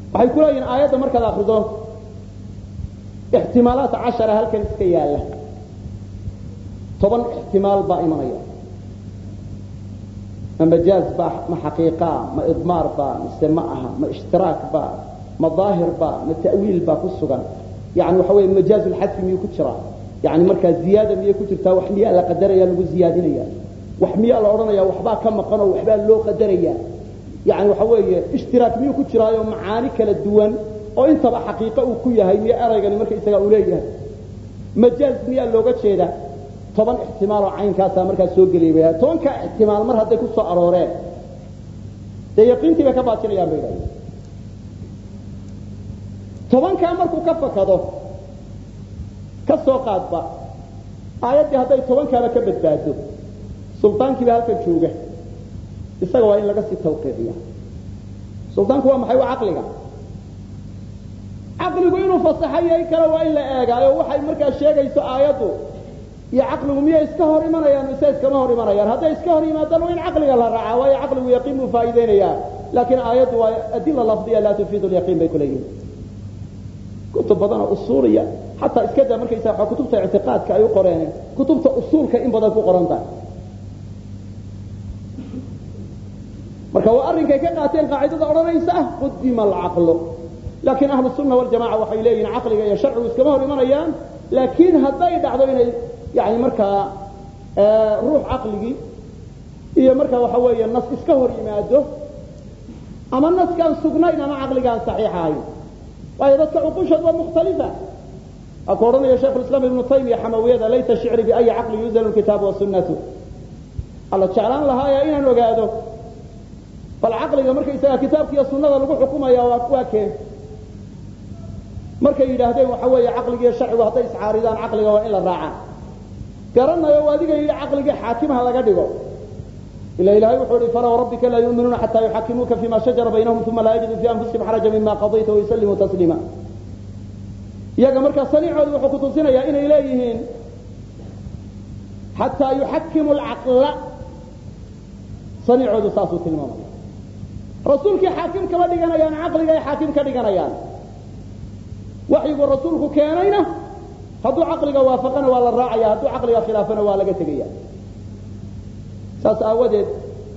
waxay ku leeyihin aayadda markaad akrido ixtimaalaat cashara halkan iska yaalla toban ixtimaal baa imanaya ma majaaz baa ma xaqiiqaa ma idmaar baa mise ma aha ma ishtiraak baa ma daahir baa ma ta'wiil baa ku sugan yani waxa weeye majaaz ulxadfi miyuu ku jiraa yani markaa ziyaada miyay ku jirtaa wax miyaa la qadaraya lagu ziyaadinaya wax miyaa la odhanaya waxbaa ka maqan oo waxbaa loo qadaraya yani waxa weeye ishtiraak miyuu ku jiraayo macaani kala duwan oo intaba xaqiiqo uu ku yahay miya eraygani marka isaga uu leeyahay majaaz miyaa looga jeedaa toban ixtimaaloo caynkaasaa markaa soo geliyay tobankaa ixtimaal mar hadday ku soo arooreen dee yaqiintii bay ka baajinayaan bay dhahdeen tobankaa markuu ka fakado ka soo qaadba aayaddii hadday tobankaaba ka badbaado suldaankiiba halkan jooga isaga waa in laga sii tawqiiciya suldaanku waa maxay waa caqliga caqligu inuu fasaxayay kale waa in la eegaayo waxay markaa sheegayso aayaddu iyo caqligu miyay iska hor imanayaan mise iskama hor imanayaan hadday iska hor yimaadaan waa in caqliga la raacaa waayo caqligu yaqiin buu faa'iideynayaa laakiin aayaddu waa adila lafdiya laa tufiidu lyaqiin bay kuleeyihin kutub badan oo usuuliya xataa iska daa markaysa waa kutubta ictiqaadka ay u qoreen kutubta usuulka in badan ku qoran tahay marka waa arrinkay ka qaateen qaacidada odhanaysa ah qudima alcaqlu laakiin ahlu sunna waljamaca waxay leeyihin caqliga iyo sharcigu iskama hor imanayaan laakiin hadday dhacdo inay yani markaa ruux caqligii iyo markaa waxa weeye nas iska hor yimaado ama naskaan sugnayn ama caqligaan saxiix ahayn waayo dadka cuqushood waa mukhtalifa waa ku odhanaya shaikhu islam ibnu taymiya xamawiyada laysa shicri biayi caqli yuzanu kitaabu wasunnatu alla jeclaan lahaaya inaan ogaado bal caqliga markaysaga kitaabka iyo sunnada lagu xukumaya waa keen markay yidhaahdeen waxa weeye caqligiiyo sharcigu hadday iscaaridaan caqliga waa in la raacaa garanayo o adiga yidhi caqligii xaakimha laga dhigo ila ilahay wuxuu ihi fala wrabbika laa yuminuuna xataa yuxakimuuka fima shajara baynahum uma laa yajidu fi anfusihim xaraja mima qadayta wayusallimuu tasliima iyaga markaa saniicoodu wuxuu kutusinayaa inay leeyihiin xataa yuxakimu lcaqla saniicoodu saasuu tilmaamaya rasuulkii xaakim kama dhiganayaan caqligay xaakim ka dhiganayaan waxyigu rasuulku keenayna hadduu caqliga waafaqana waa la raacaya hadduu caqliga khilaafana waa laga tegaya saas aawadeed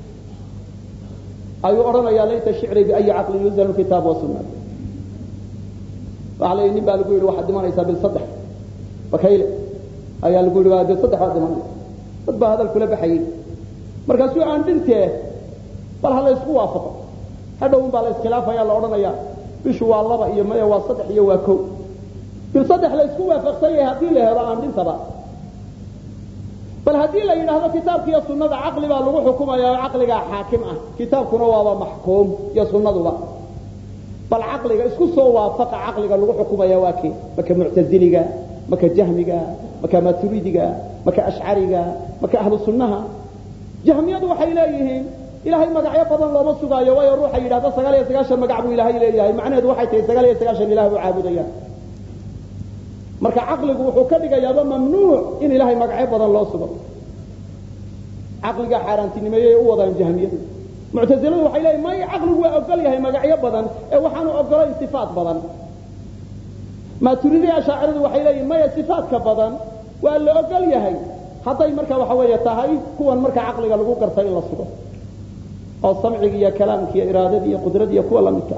ayuu odhanayaa laysa shicri biayi caqlin yuzanu kitaab wasunna waxa la nin baa lagu yidhi waxaad dhimanaysaa bil saddex bakayle ayaa lagu yidhi bil saddex waad dhimanaysa dad baa hadal kula baxayey markaasuu aan dhintee bal ha la ysku waafaqo hadhow un baa la iskhilaafaya la odhanaya bishu waa laba iyo maya waa saddex iyo waa ko bil saddex la isku waafaqsan yahay haddii la helo aan dhintaba bal haddii la yidhaahdo kitaabka iyo sunada caqli baa lagu xukumaya oo caqligaa xaakim ah kitaabkuna waaba maxkuum iyo sunnaduba bal caqliga isku soo waafaqa caqliga lagu xukumaya waa kee maka muctaziliga maka jahmiga maka maturidiga maka ashcariga maka ahlu sunnaha jahmiyadu waxay leeyihiin ilahay magacyo badan looma sugaayo waayo ruuxa yidhahda sagaal iyo sagaashan magac buu ilahay leeyahay macnaheedu waxay tahay sagaal iyo sagaashan ilah buu caabudaya marka caqligu wuxuu ka dhigayaaba mamnuuc in ilahay magacyo badan loo sugo caqligaa xaaraantinimeeyey u wadaan jahmiyadu muctaziladu waxay leeyihin may caqligu waa ogol yahay magacyo badan ee waxaanu ogolayn sifaat badan maaturidiya ashaaciradu waxay leeyihin maya sifaatka badan waa la ogol yahay hadday marka waxa weeye tahay kuwan marka caqliga lagu gartay in la sugo oo samciga iyo kalaamka iyo iraadada iyo qudrada iyo kuwa lamidka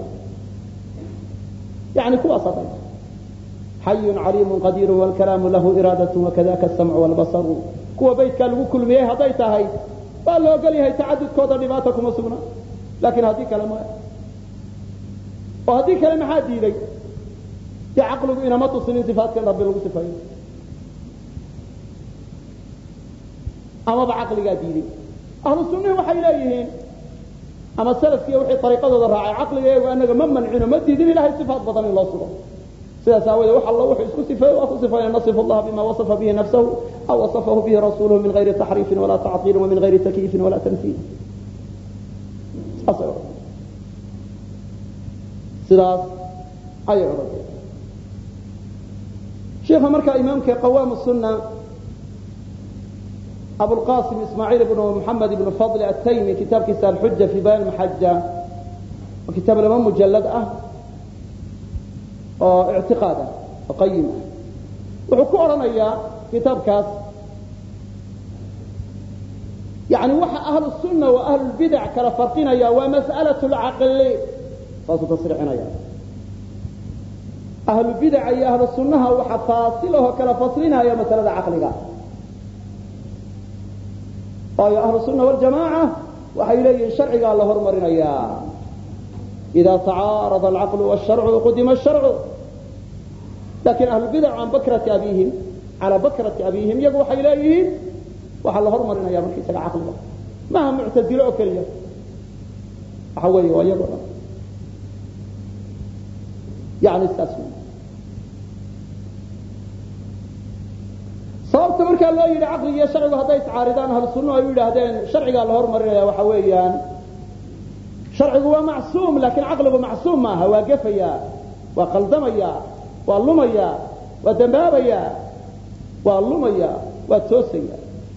yani kuwaas hadday xayun caliimun qadiirun wlkalaamu lahu iraadat wakadaka asamcu wlbasaru kuwa baytkaa lagu kulmiyey hadday tahay waa la ogol yahay tacadudkooda dhibaata kuma sugna laakiin haddii kale maya oo haddii kale maxaa diiday dee caqligu inama tusin in sifaatkan rabbi lagu sifeeyo amaba caqligaa diiday ahlu sunnihi waxay leeyihiin ama salafkiiyo wixii ariiqadooda raacay caqliga iyagu anaga ma mancino ma diidin ilahay sifaat badan in loo sugo sidaas aawoodee wax allo wuxuu isku sifeeye waa ku sifeeya nasifu allaha bima wasafa bihi nafsahu aw wasafahu bihi rasuuluhu min gayri taxriifin walaa tactiilin wamin gayri takyiifin walaa tamsiil saasay odhan sidaas ayay odhanaya sheikha markaa imaamka qawaam sunna abulqasim ismaaciil ibnu muxamed ibnu fadl ataymi kitaabkiisa alxuja fi bayan maxaja waa kitaab laba mujalad ah oo ictiqaad ah oo qayim ah wuxuu ku odhanayaa kitaabkaas yani waxa ahlu sunna wa ahlulbidac kala farqinaya waa mas'alat lcaqli saasuu tasriixinaya ahlubidaca iyo ahlu sunnaha waxa faasilahoo kala faslinaya masalada caqliga waayo ahlu sunna waljamaaca waxay leeyihiin sharcigaa la hormarinayaa ida tacaarada alcaqlu wsharcu qudima asharcu lakin ahlubidac can bakrati abihim calaa bakrati abihim iyagu waxay leeyihiin waxaa la hormarinaya markaisaga caqliga maaha muctazilo oo keliya waxa weeye waa iyagoo dhan yani saas wey sababta markaa loo yidhi caqliga iyo sharcigu hadday iscaaridaan ahlu sunnuhu ay u yidhaahdeen sharcigaa la hormarinaya waxa weeyaan sharcigu waa macsuum laakiin caqligu macsuum maaha waa gefaya waa qaldamaya waa lumaya waa dambaabaya waa lumaya waa toosaya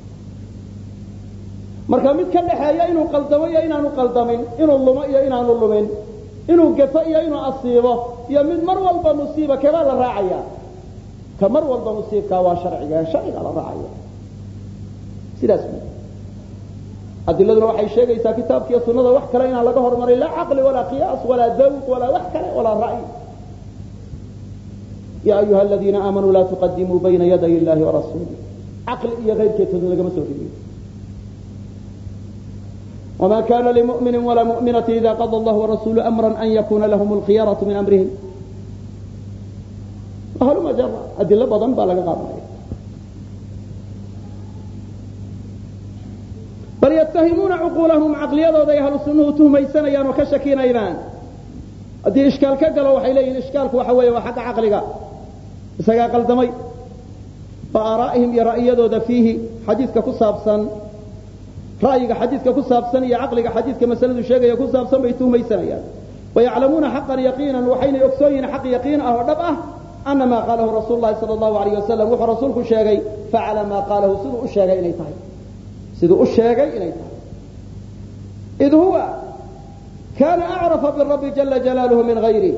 marka mid ka dhaxeeya inuu qaldamo iyo inaanu qaldamin inuu lumo iyo inaanu lumin inuu gefo iyo inuu asiibo iyo mid mar walba musiiba kebaa la raacaya ka mar walba musiibkaa waa sharciga sharcigaa la raacaya sidaas wy adiladuna waxay sheegaysaa kitaabkiiyo sunada wax kale inaan laga hormarin laa caqli walaa qiyaas walaa dawq walaa wax kale walaa ra'y ya ayuha aladiina aamanuu laa tuqadimuu bayna yaday illahi warasuulih caqli iyo kayrkeetoodna lagama soo rigiyo وma kana لmؤmini وla مؤminaة إida qضى اllah وrasuل أmrا an yakuna lahm اlkhiyaraة min أmrihim hlma jar adilo badan baa laga qaadanaya bal yتahimuuna cquulahum caqliyadooday ahlu sunuhu tuhmaysanayaan oo ka shakinaynaan haddii ishkaal ka galo waxay leeyihin ishkaalku waxa weeye waa xagga caqliga isagaa qaldamay wa aaraa'ihim iyo ra'yadooda fiihi xadiidka ku saabsan ra'yiga xadiidka ku saabsan iyo caqliga xadiidka masaladu sheegaya ku saabsan bay tuhmaysanayaan wayaclamuuna xaqan yaqiinan waxaynay ogsoon yihiin xaq yaqiin ah oo dhab ah ana maa qaalahu rasuulu lahi sala allahu alayh wasalam wuxuu rasuulku sheegay facala maa qaalahu siduu u sheegay inay tahay siduu u sheegay inay tahay id huwa kana acrafa birabbi jala jalaaluhu min gayri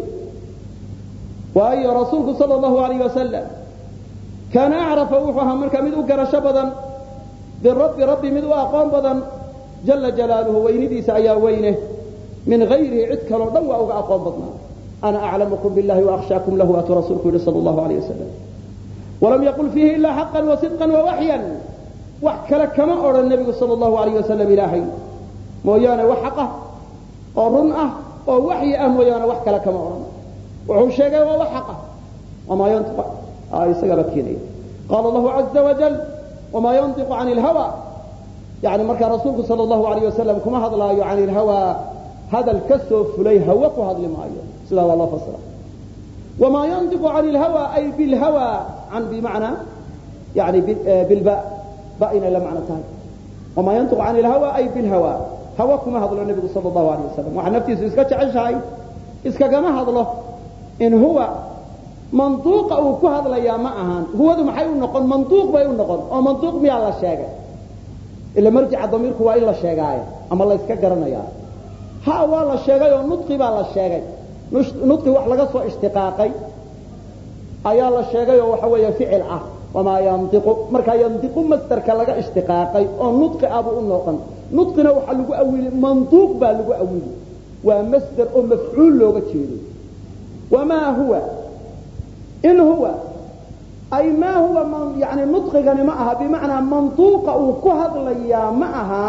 waayo rasuulku sala allahu alayh wasalam kaana acrafa wuxuu ahaa markaa mid u garasho badan birabbi rabbi mid u aqoon badan jala jalaaluhu weynidiisa ayaa weyne min hayrihi cid kaloo dhan waa uga aqoon badnaa ana aclamukum billahi waakhshaakum lahu atuu rasuulku yihi sala allahu alayh wasalam walam yaqul fiihi ilaa xaqan wa sidqan wa waxyan wax kale kama odhan nebigu sala allahu alayh wasalam ilaahay mooyaane wax xaq ah oo run ah oo waxyi ah mooyaane wax kale kama odhan wuxuu sheegay waa wax xaq ah wamaa yantiq isagaba keenaya qaala allahu caza wajal wma yantiqu can ilhawa yani markaa rasuulku sala allahu alayh wasalam kuma hadlaayo can ilhawa hadal ka soo fulay hawe ku hadli maayo sidaa waa loo fasira wamaa yantiqu can ilhawa ay bilhawa can bimacnaa yani bilba ba inay la macno tahay wamaa yantiqu can ilhawa ay bilhawa hawe kuma hadlo nebigu sala allahu alayh wasalam waxaa naftiisu iska jeceshahay iskagama hadlo in huwa manduuqa uu ku hadlayaa ma ahaan huwadu maxay u noqon manduuq bay u noqon oo manduuq miyaa la sheegay ila marjica damiirku waa in la sheegaayo ama la yska garanaya ha waa la sheegay oo nudqi baa la sheegay nudqi wax laga soo ishtiqaaqay ayaa la sheegay oo waxa weeye ficil ah wamaa yantiqu markaa yantiqu masderka laga ishtiqaaqay oo nudqi abuu u noqon nudqina waxaa lagu awili manduuq baa lagu awili waa masder oo mafcuul looga jeedo wamaa huwa in huwa ay maa huwa yani nudqigani ma aha bimacnaa manduuqa uu ku hadlayaa ma aha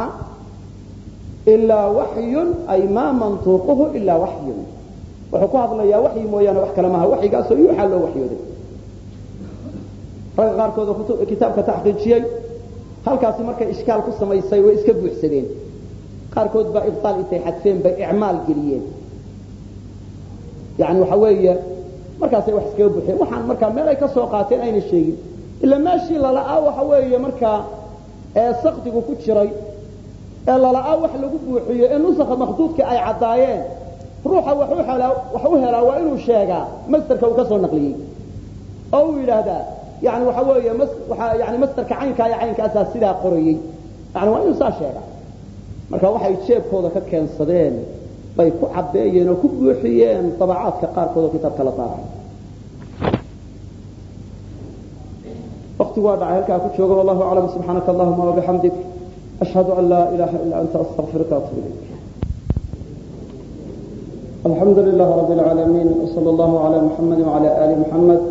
ilaa waxyun ay maa mantuuquhu ilaa waxyun wuxuu ku hadlayaa waxyi mooyaane wax kale maaha waxyigaasoo yuuxaa loo waxyooday ragga qaarkood oo kitaabka taxqiijiyey halkaasi markay ishkaal ku samaysay way iska buuxsadeen qaarkood baa ibtaal intay xadfeen bay icmaal geliyeen yani waxa weeye markaasay wax iskaga buuxeen waxaan markaa meel ay ka soo qaateen ayna sheegin ila meeshii lala'aa waxa weeye markaa ee sakdigu ku jiray ee lala'aa wax lagu buuxiyo ee nusakha makhduudka ay caddaayeen ruuxa wax u helaa waa inuu sheegaa masderka uu ka soo naqliyey oo uu yidhaahdaa yani waxa weeye yani masderka caynkaa iyo caynkaasaa sidaa qorayey yani waa inuu saa sheegaa marka waxay jeebkooda ka keensadeen bay ku cabeeyeen oo ku buuxiyeen dabacaadka qaarkood oo kitaabka la daabacay waktigu waa dhacay halkaa ku joogo wallahu aclam subxaanaka allahuma wabixamdik ashhadu an laa ilaha ila anta astaqfiruka atub ilayk alxamdu lilah rab اlcaalamiin wsal allahu cala muxamadi wcala ali muxamed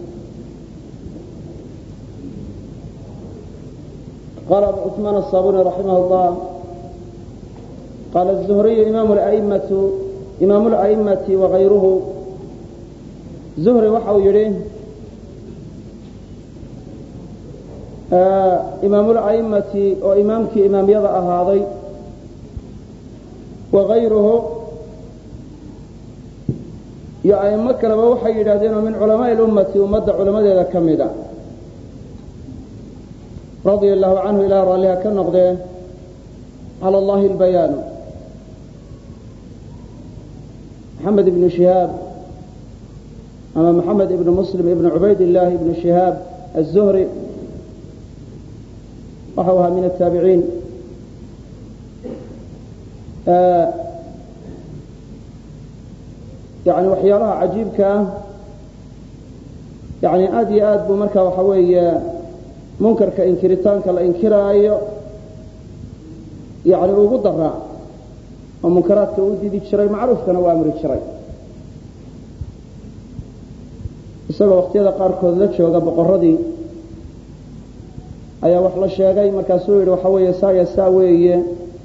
qala abu cثmaan الصabuni raximah اllah qala الzuhriyu imaamu اlأئimati wagayruhu zuhri waxa uu yihi imaamula'imati oo imaamkii imaamyada ahaaday wagayruhu iyo a'imo kaleba waxay yidhahdeen oo min culamaaءi اlummati ummadda culamadeeda ka mida radia allahu canhu ilaa raalliha ka noqdee cala allahi albayaanu maxamed ibnu shihaab ama maxamed ibnu muslim ibnu cubayd illaahi ibnu shihaab aلzuhri waxau ahaa min ataabiciin yani waxyaalaha cajiibka ah yani aad iyo aad buu marka waxa weeye munkarka inkiritaanka la inkiraayo yani ugu daraa oo munkaraadka u didi jiray macruufkana u amri jiray isagoo waqtiyada qaarkood la jooga boqoradii ayaa wax la sheegay markaasuu yidhi waxa weeye saaya saa weeye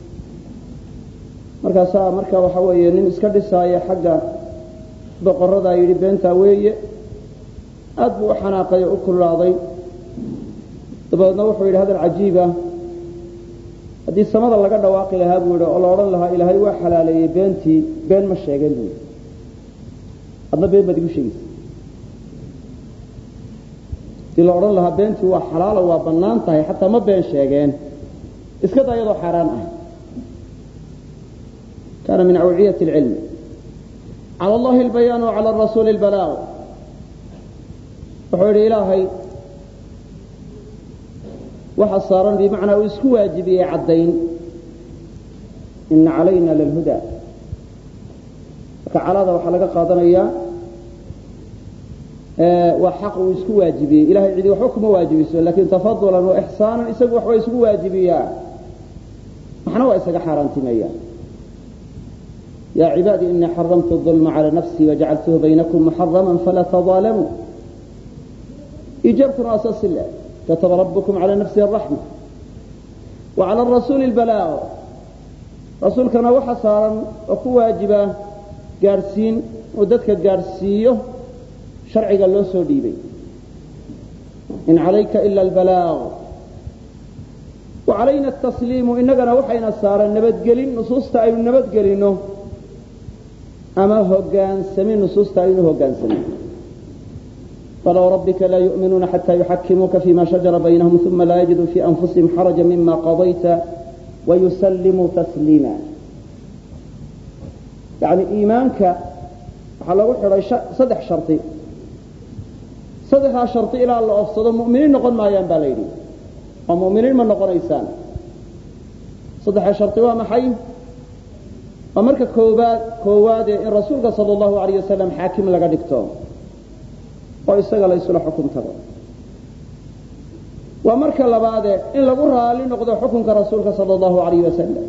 markaasaa marka waxa weeye nin iska dhisaaya xagga boqoradaa yidhi beentaa weeye aad buu u xanaaqay oo u kululaaday dabeedna wuxuu yidhi hadal cajiib ah haddii samada laga dhawaaqi lahaa buu yidhi oo la odhan lahaa ilaahay waa xalaaleeyey beentii been ma sheegeen buu yidhi adna been baad igu sheegaysa hadii la odhan lahaa beentii waa xalaalo waa bannaan tahay xataa ma been sheegeen iska daa iyadoo xaaraan ah kaana min awciyati اlcilmi cala allahi albayaan wacala rasuuli اlbalaaq wuxuu yidhi ilaahay waxa saaran bimacnaa uu isku waajibiyey caddayn ina calayna lalhuda marka calada waxaa laga qaadanayaa waa xaq uu isku waajibiyey ilahay cidi waxba kuma waajibiso lakin tafadulan wa ixsaanan isagu waxba isku waajibiyaa maxna waa isaga xaaraantimeeya ya cibaadi inii xaramtu الظulma calى nafsii wajacaltuhu baynakum muxarama falaa tظaalamuu ijaabtuna waa saas le kataba rabkum calى nafsihi الraxma wacalى rasuuli اlbalaaq rasuulkana waxa saaran oo ku waajiba gaadhsiin uu dadka gaadhsiiyo sharciga loo soo dhiibay in calayka ila albalaaq wa calayna atasliimu innagana waxayna saaran nabadgelin nusuusta aynu nabadgelinno ama hogaansamin nusuusta aynu hogaansamin fala wrabbika laa yu'minuuna xata yuxakimuuka fima shajara baynahum uma laa yajiduu fii anfusihim xaraja mima qadayta wayusallimuu tasliima yani iimaanka waxaa lagu xidhay saddex shardi saddexdaa shardi ilaa la ofsado mu'miniin noqon maayaan baa la yidhi oo mu'miniin ma noqonaysaan saddexda shardi waa maxay waa marka koobaad koowaade in rasuulka sala allahu alayh wasalam xaakim laga dhigto oo isaga la ysula xukun tago waa marka labaade in lagu raali noqdo xukunka rasuulka sala allahu alayh wasalam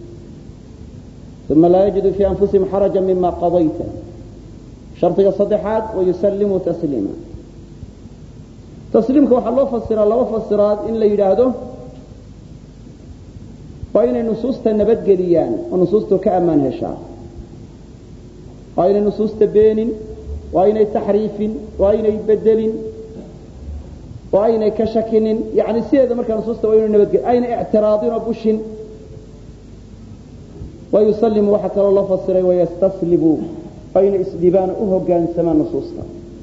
uma laa yajidu fii anfusihim xaraja mima qadayta shardiga saddexaad wayusallimuu tasliima tasliimka waxaa loo fasiraa laba fasiraad in la yidhaahdo waa inay nusuusta nabadgeliyaan oo nusuustu ka ammaan heshaa waa inay nusuusta beenin waa inay taxriifin waa inay bedelin waa aynay ka shakinin yani sideeda markaa nusuusta waa inu nabadgeli aynay ictiraadin oo bushin wayusalimu waxaa kaloo loo fasiray wayastaslibu waa inay isdhibaan u hogaansamaan nusuusta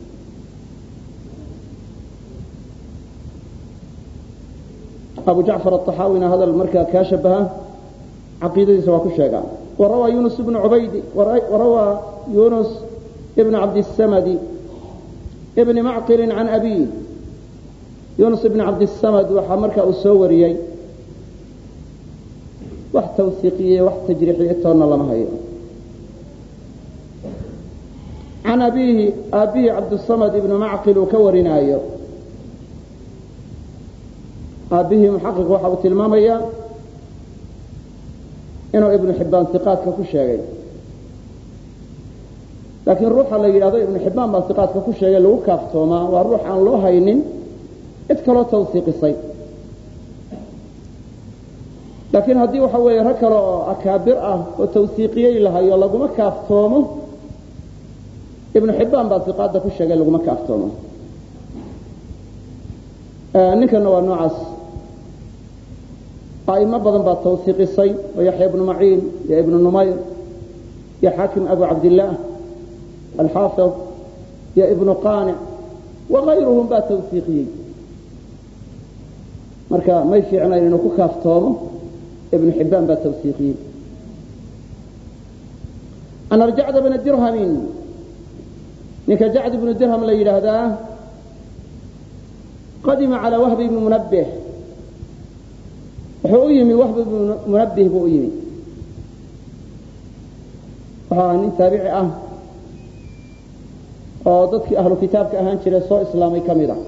abu jacfar aلطaxaawina hadal markaa kaa shabaha caqiidadiisa waa ku sheegaa warawaa yunus bnu ubaydi warawaa yunus ibn cabdiلsamadi bni macqili can abiih yunus ibn cabdiلsamad waxaa markaa uu soo wariyey wax tawhiiqiye wax tajriixiye toonna lama hayo can abiihi aabbihi cabdالsamad ibnu macqil uu ka warinaayo aabbihii muxaqiq waxa uu tilmaamayaa inuu ibnu xibbaan iqaadka ku sheegay laakiin ruuxa la yidhahdo ibnu xibbaan baa iqaadka ku sheegay lagu kaaftoomaa waa ruux aan loo haynin cid kaloo tawsiiqisay laakiin haddii waxa weeye rag kale oo akaabir ah oo tawsiiqiyey lahayo laguma kaaftoomo ibnu xibbaan baa iqaadda ku sheegay laguma kaaftoomo ninkana waa noocaas a'imo badan baa tawsiiqisay oo yaxya ibnu maciin iyo ibnu numayr iyo xaakim abu cabdillaah alxaafid iyo ibnu qaanic wakayruhum baa tawsiiqiyey marka may fiicnayn inuu ku kaaftoomo ibnu xibbaan baa tawsiiqiyey an arjacda bna dirhamin ninka jacd ibnu dirham la yidhaahdaa qadima calى wahb ibni munabbih wuxuu u yimi wahb ibnu munabbih buu u yimi wuxuu ahaa nin taabici ah oo dadkii ahlu kitaabka ahaan jira soo islaamay ka mid a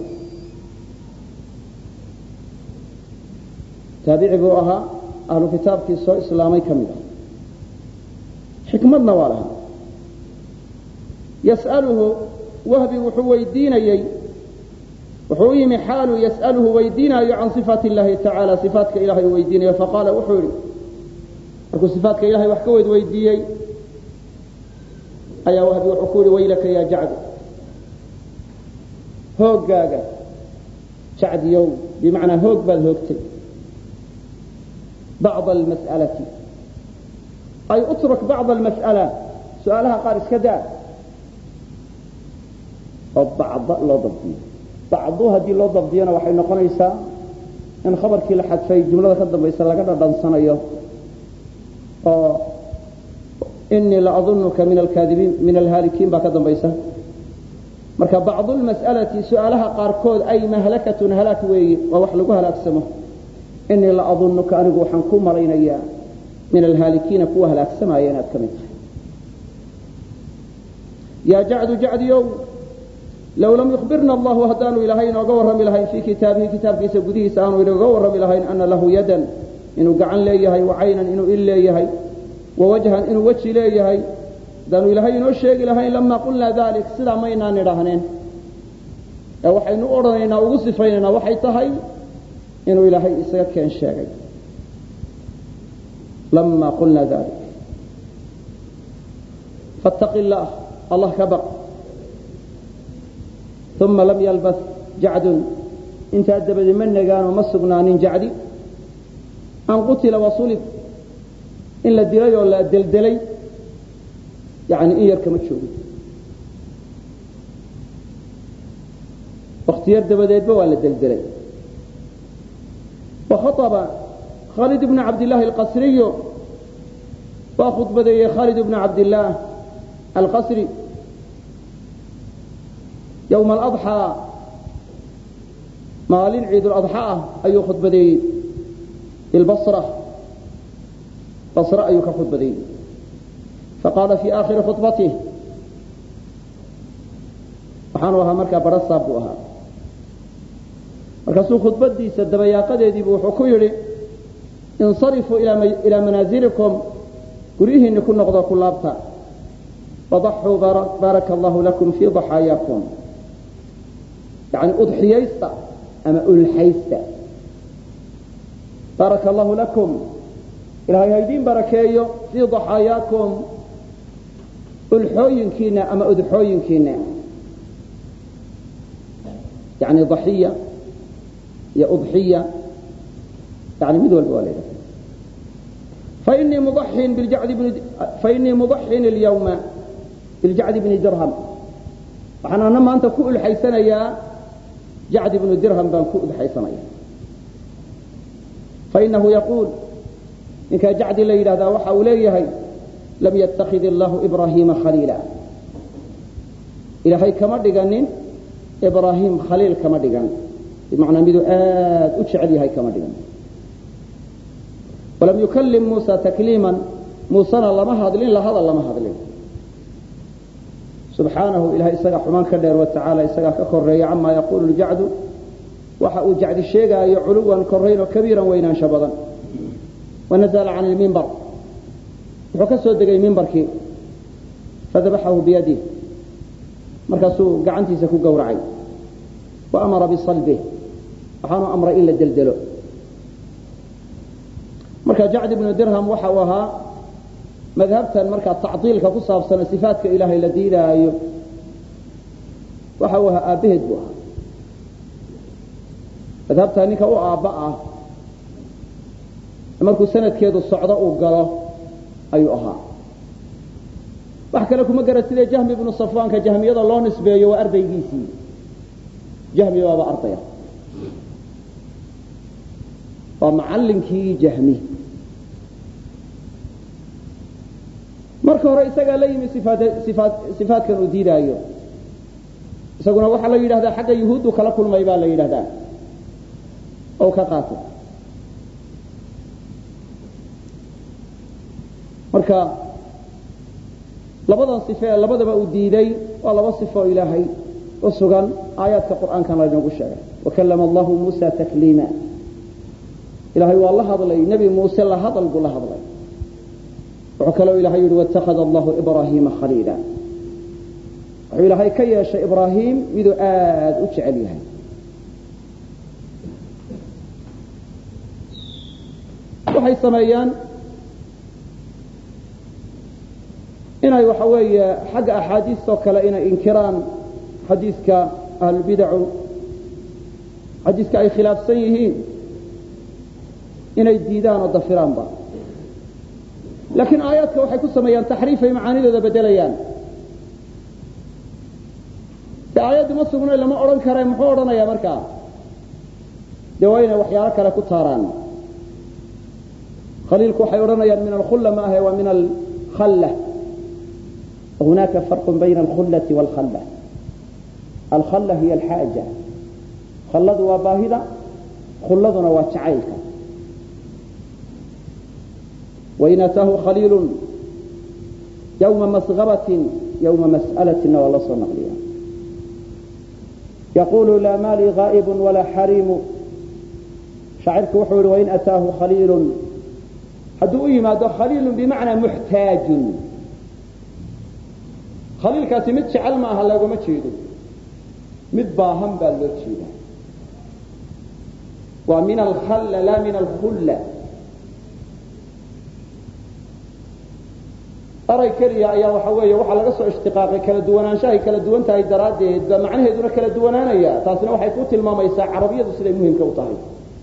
taabici buu ahaa ahlu kitaabkii soo islaamay ka mid a xikmadna waa lahaa yas'aluhu wahbi wuxuu weydiinayey wuxuu u yimi xaalu yas'aluhu weydiinaayo can صifaat اllahi tacaala صifaatka ilahay uu weydiinayo faqaala wuxuu yihi markuu صifaatka ilahay wax ka weyd weydiiyey ayaa wahbi wuxuu ku yihi waylaka ya jacd hooggaaga jacdiyow bimacnaa hoog baad hoogtay bacض almas'alati ay utruk bacض almas'ala su-aalaha qaar iska daa oo bacd loo dabdiyo bacdu haddii loo dabdiyana waxay noqonaysaa in khabarkii la xadfay jumlada ka dambaysa laga dhadhansanayo oo inii la adunuka min alkaadibiin min alhaalikiin baa ka dambaysa marka bacdu lmas'alati su-aalaha qaarkood ay mahlakatun halaag weeye waa wax lagu halaagsamo inii la adunuka anigu waxaan ku malaynayaa min alhaalikiina kuwa halaagsamaya inaad ka mid tahay yaa jacdu jacdiyow low lam yukhbirna allahu haddaanu ilaahay inooga warrami lahayn fii kitaabihi kitaabkiisa gudihiisa aanu inooga warrami lahayn ana lahu yadan inuu gacan leeyahay wa caynan inuu il leeyahay wa wajhan inuu weji leeyahay haddaanu ilaahay inoo sheegi lahayn lamaa qulnaa dalik sidaa maynaan idhaahneen ee waxaynu u odhanaynaa ugu sifaynaynaa waxay tahay inuu ilaahay isaga keen sheegay lamaa qulnaa dalik fattaqi illaah allah ka baq uma lam yalbas jacdun intaa dabadi ma negaanoo ma sugnaanin jacdi an qutila wasulib in la dilay oo la deldelay yani in yar kama joogin wakhtiyar dabadeedba waa la deldelay wakhaطba khaalid bnu cabdillaahi alqasriyu waa khudbadeeyey khaalid bnu cabdillaah alqasri yowma aladxaa maalin ciiduladxa ah ayuu khudbadeeyey bilbasra basre ayuu ka khudbadeeyey faqaala fii aakhiri khudbatih waxaanu ahaa markaa barasaab buu ahaa markaasuu khudbadiisa dabayaaqadeediibu wuxuu ku yidhi insarifuu ilaa manaasilikum guryihiinni ku noqdo ku laabta wadaxuu baaraka allahu lakum fii daxaayaakum yani udxiyaysta ama ulxaysta baaraka allahu lakum ilahay haydiin barakeeyo fii daxaayaakum ulxooyinkiina ama udxooyinkiina yani daxiya iyo udxiya yani mid walba waa la yidhaha fainii mudaxin biljacdi bni fainii mudaxin اlyawma biljacdi bni dirham waxaan ana maanta ku ulxaysanayaa jacd bnu dirham baan ku udxaysanaya fainahu yaquul ninkaa jacdi la yidhahdaa waxa uu leeyahay lam yatakid illahu ibraahiima khaliila ilaahay kama dhiganin ibraahim khaliil kama dhigan bimacnaa miduu aad u jecel yahay kama dhigan walam yukallim muusa takliiman muusena lama hadlin lahadal lama hadlin subxaanahu ilahay isagaa xumaan ka dheer watacaala isagaa ka koreeya camaa yaquulu ljacdu waxa uu jacdi sheegaayo culuwan korayn oo kabiiran weynaansho badan wanazla can lmimbar wuxuu ka soo degay mimbarkii fadabaxahu biyadih markaasuu gacantiisa ku gowracay wa amara bisalbih waxaanu amray in la deldelo marka jacd ibnu dirham waxa uu ahaa madhabtan markaa tacdiilka ku saabsana sifaatka ilaahay la diidaayo waxa uu ahaa aabbaheed buu ahaa madhabtaa ninka u aabba ah markuu sanadkeedu socdo uu galo ayuu ahaa wax kale kuma gara sidee jahmi ibnu safwaanka jahmiyada loo nisbeeyo waa ardaygiisii jahmi waaba ardaya waa macallinkii jahmi marka hore isagaa la yimi sifaatkan uu diidaayo isaguna waxaa la yidhahdaa xagga yuhuuddu kala kulmay baa la yidhahdaa oo ka qaatay marka labadan sife ee labadaba uu diiday waa laba sifo ilaahay u sugan aayaadka qur'aankan laynoogu sheegay wakallama allahu muusa takliima ilahay waa la hadlay nebi muuse la hadal buu la hadlay wuxuu kaloo ilahay yihi wاtakhada allahu ibraahiima khaliila wuxuu ilaahay ka yeeshay ibraahim miduu aad u jecel yahay waxay sameeyaan inay waxa weeye xagga axaadiistoo kale inay inkiraan xadiiska ahlulbidacu xadiiska ay khilaafsan yihiin inay diidaan oo dafiraanba laakiin aayaadka waxay ku sameeyaan taxriifay macaanidooda bedelayaan de aayaddii ma sugno lama odhan kare muxuu odhanayaa markaa dee waa inay waxyaalo kale ku taaraan khaliilku waxay odhanayaan min alkhulla ma ahe waa min alkhalla hunaaka farqu bayna alkhullati waalkhalla alkhalla hiya alxaaja khalladu waa baahida khulladuna waa jacaylka wain ataahu khaliilu yawma masgabatin yawma mas'alatina waa la soo naqliya yaqulu laa maali gaa'ibu walaa xariimu shaacirku wuxuu yihi wain ataahu khaliilun hadduu u yimaado khaliilun bimacnaa muxtaajun khaliilkaasi mid jecel ma aha loogama jeedo mid baahan baa loo jeeda waa min alkhalla laa min alkhulla eray keliya ayaa waxa weeye waxaa laga soo ishtiqaaqay kala duwanaanshahay kala duwan tahay daraaddeed baa macnaheeduna kala duwanaanaya taasina waxay ku tilmaamaysaa carabiyadu siday muhimka u tahay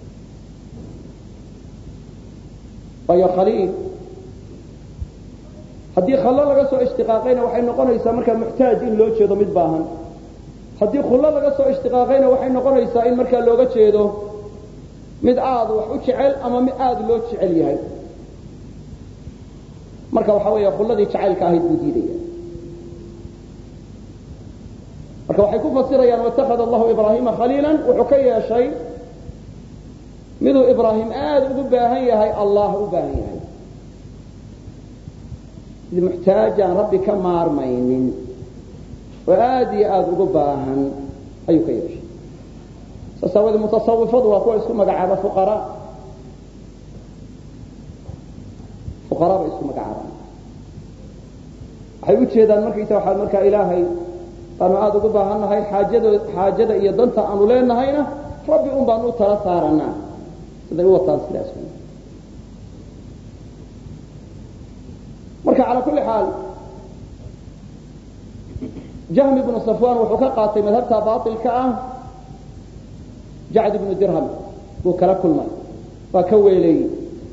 waayo khaliil haddii khallo laga soo ishtiqaaqayna waxay noqonaysaa markaa muxtaaj in loo jeedo mid baahan haddii khullo laga soo ishtiqaaqayna waxay noqonaysaa in markaa looga jeedo mid aada wax u jecel ama mid aada loo jecel yahay marka waxa weeye khulladii jacaylka ahayd buu diidaya marka waxay ku fasirayaan watakhada allahu ibraahima khaliila wuxuu ka yeeshay miduu ibraahim aada ugu baahan yahay allah u baahan yahay mid muxtaaj aan rabbi ka maarmaynin oo aada iyo aada ugu baahan ayuu ka yeeshay saas aawadee mutasawifadu waa kuwa isku magacaaba fuqaraa fuqaraa bay isku magacaabaan waxay u jeedaan markaysa waxaa markaa ilaahay baanu aada ugu baahan nahay xaajado xaajada iyo danta aanu leenahayna rabbi un baanu u tala saaranaa siday u wataan sidaas marka calaa kulli xaal jahmi ibnu safwan wuxuu ka qaatay madhabta baailka ah jacd ibnu dirham buu kala kulmay waa ka weeleeyey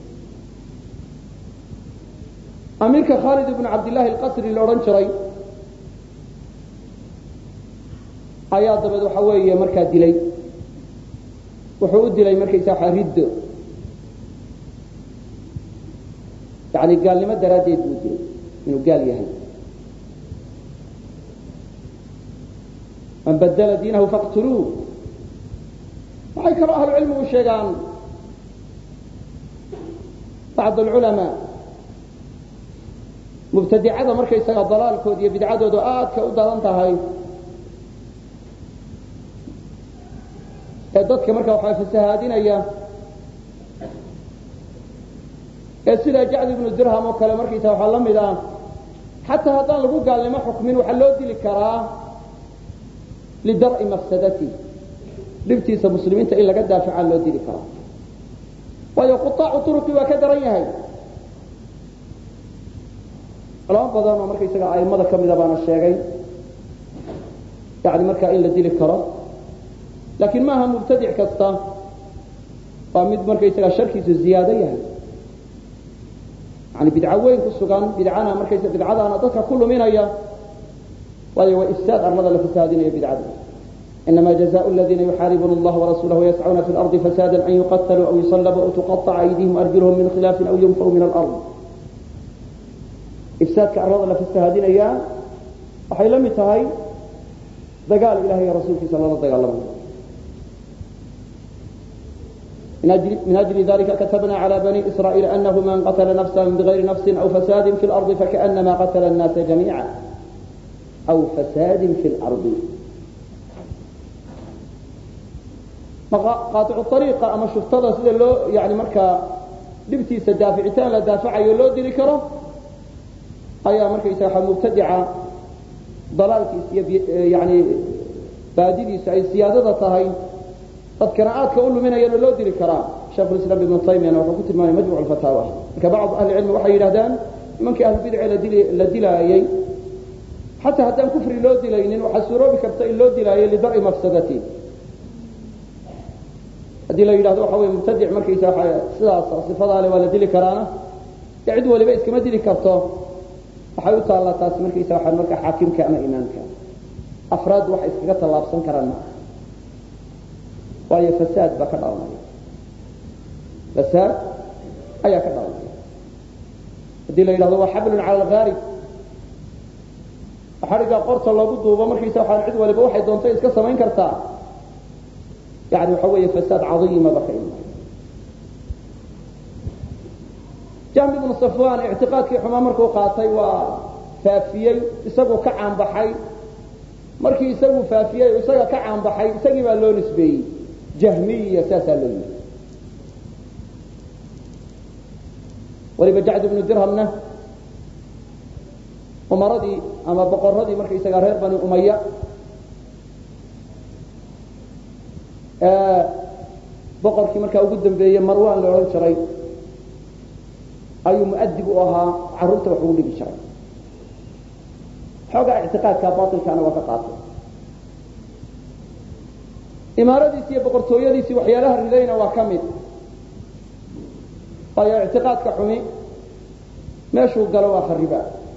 amiirka khaalid ibnu cabdillahi alqasri la odhan jiray ayaa dabeed waxa weeye markaa dilay wuxuu u dilay markaysa waxa riddo yani gaalnimo daraaddeed buu dilay inuu gaal yahay man badla diinahu faqtuluuh waxay kaloo ahlu cilmigu sheegaan bacd alculamaa mubtadicada markaysaga dalaalkooda iyo bidcadoodu aadka u daran tahay ee dadka marka waxaa fasahaadinaya ee sida jacd ibnu dirham oo kale markaysa waxaa la mid ah xataa haddaan lagu gaalnimo xukmin waxaa loo dili karaa lidar'i mafsadati dhibtiisa muslimiinta in laga daaficaa loo dili karaa waayo quaacu turuqi waa ka daran yahay culamo badan oo markaysaga aimada ka mida baana sheegay yani markaa in la dili karo laakiin maaha mubtadic kasta waa mid markaysaga sharkiisu ziyaado yahay yani bidco weyn ku sugan bidcana markaysa bidcadaana dadka ku luminaya waayo waa ifsaad arlada la fasaadinayo bidcada inama jazaء اladina yuxaaribuna اllaha warasulah yascuna fi اlarضi fasada an yuqatluu aw yusalabuu aw tuqaطca aydihim arjulhum min khilaafin aw yunfau min alard ifsaadka arlada la fasahaadinaya waxay la mid tahay dagaal ilahay iyo rasuulkiisa lala dagaalamayo من أجل ذلك كتبنا على بني إسرائيل أنه من قتل نفسا بغير نفس أو فساد في الأرض فكأنما قتل الناس جميعا أو فساد في الأرض قاطع الطريقة أما شفتها سيدا لو يعني مركا دبتي سدافعتان لا دافع لو ديري كرو أي مركا يساحة مبتدعة ضلالك يعني بادي سي سيادة طهي dad qira'aadka u luminayana loo dili karaa sheekhu islam ibnu taymiyana wuxuu ku tilmaamay majmuc alfataawa marka bacd ahli cilmi waxay yidhahdaan nimankii ahlubidci la dilaayey xataa haddaan kufri loo dilaynin waxaa suuroobi karta in loo dilaayo lidar'i mafsadati haddii la yidhahdo waxa wey mubtadic markaysa sidaas sifadaale waa la dili karaana dee cid waliba iskama dili karto waxay u taallaa taasi markaysa waa marka xaakimka ama imaamka afraad waxay iskaga tallaabsan karaan maaha waayo fasaad baa ka dhalanaya fasaad ayaa ka dhalanaya haddii la yidhahdo waa xablun cala alghaarib xadhigga qorta loogu duubo markaysa waxaa cid waliba waxay doonto iska samayn kartaa yani waxa weeye fasaad cadiimaba ka imanaya jahmi ibnu safwan ictiqaadkii xumaa markuu qaatay waa faafiyey isaguu ka caanbaxay markii isagu faafiyey isaga ka caanbaxay isagii baa loo nisbeeyey jahmiya saasaa loo yidhi waliba jacd ibnu dirhamna umaradii ama boqoradii markaysaga reer bani umaya boqorkii markaa ugu dambeeyey marwan la odhan jiray ayuu muadib u ahaa carruurta wax ugu dhigi jiray xoogaa ictiqaadka bailkaana waa ka qaatay imaaradiisi iyo boqortooyadiisii waxyaalaha ridayna waa ka mid waayo ictiqaadka xumi meeshuu galo waa khariba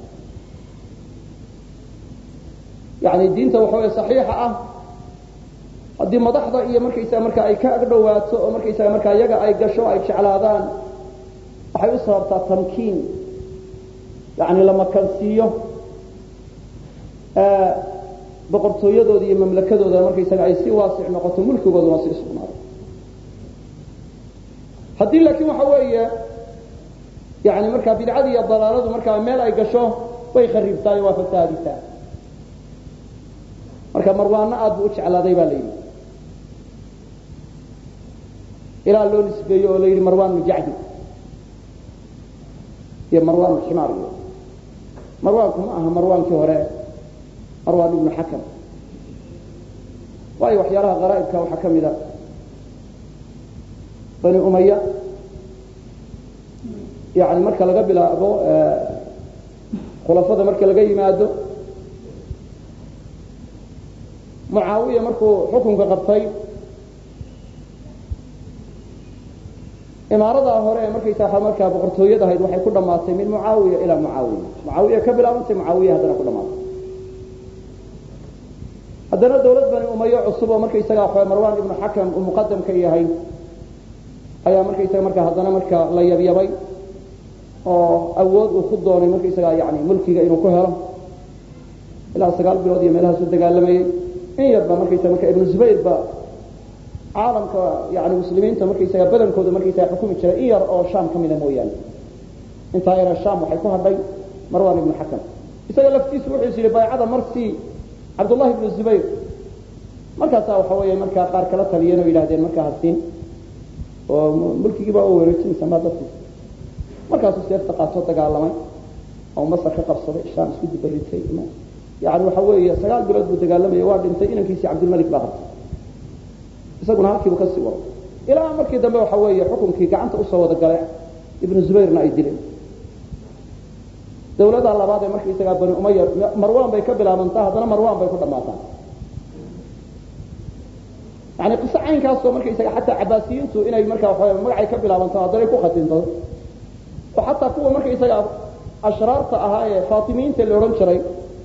yani diinta waxa wey saxiixa ah haddii madaxda iyo markaysaga marka ay ka agdhowaato oo markaysaga markaa iyaga ay gasho ay jeclaadaan waxay u sababtaa tamkiin yani la makansiiyo boqortooyadooda iyo mamlakadooda markaysaga ay si waasic noqoto mulkigooduna sii sugnaado haddii laakiin waxa weeye yani markaa bidcadii iyo dalaaladu markaa meel ay gasho way kharibtaay waa fasaadisaa marka marwaano aad buu u jeclaaday baa la yidhi ilaa loo nisbeeyo oo la yidhi marwan jacdi iyo marwan ximaar iyo marwaanku ma aha marwaankii hore marwan ibnu xakam waayo waxyaalaha qaraa'ibka waxaa ka mid a bani umaya yani marka laga bilaabo khulafada marka laga yimaado mucaawiya markuu xukunka qabtay imaaradaa hore ee markaysaa markaa boqortooyad ahayd waxay ku dhamaatay min mucaawiya ilaa mucaawiya mucaawiya ka bilaabantay mucaawiya haddana ku dhamaatay haddana dawlad bani umayo cusub oo markaysaga waxa marwan ibnu xakam uu muqadam ka yahay ayaa markaysaga markaa haddana marka la yabyabay oo awood uu ku doonay markaysaga yani mulkiga inuu ku helo ilaa sagaal bilood iyo meelahaas u dagaalamayey in yarba markaysaga marka ibnu zubayr ba caalamka yani muslimiinta markaysaga badankooda markaysaga xukumi jiray in yar oo sham ka mida mooyaane intaa yara sham waxay ku hadhay marwan ibnu xakam isaga laftiisu wuxuu is yidhi baycada marsii cabdullahi ibnu zubayr markaasaa waxa weeye markaa qaar kala taliyeen oo yidhahdeen markaa hasiin oo mulkigiiba oo wareejinaysa maa dadkiisa markaasuu seefta qaatoo dagaalamay oo masar ka qabsaday shaam isku dibaritay yani waxa weeye sagaal bilood buu dagaalamaya waa dhintay inankiisii cabdilmalik baa qabtay isaguna halkiibu kasii wado ilaa markii dambe waxa weeye xukunkii gacanta usoo wada gale ibnu zubayrna ay dileen dawlada labaad ee markaisagaa bani umaya marwan bay ka bilaabantaa haddana marwan bay ku dhammaataa yani qiso caynkaasoo markaisaga xataa cabaasiyiintu inay marka waa magacay ka bilaabanto haddanay ku khatinto oo xataa kuwa markaisaga ashraarta ahaa ee faatimiyiinta la odhan jiray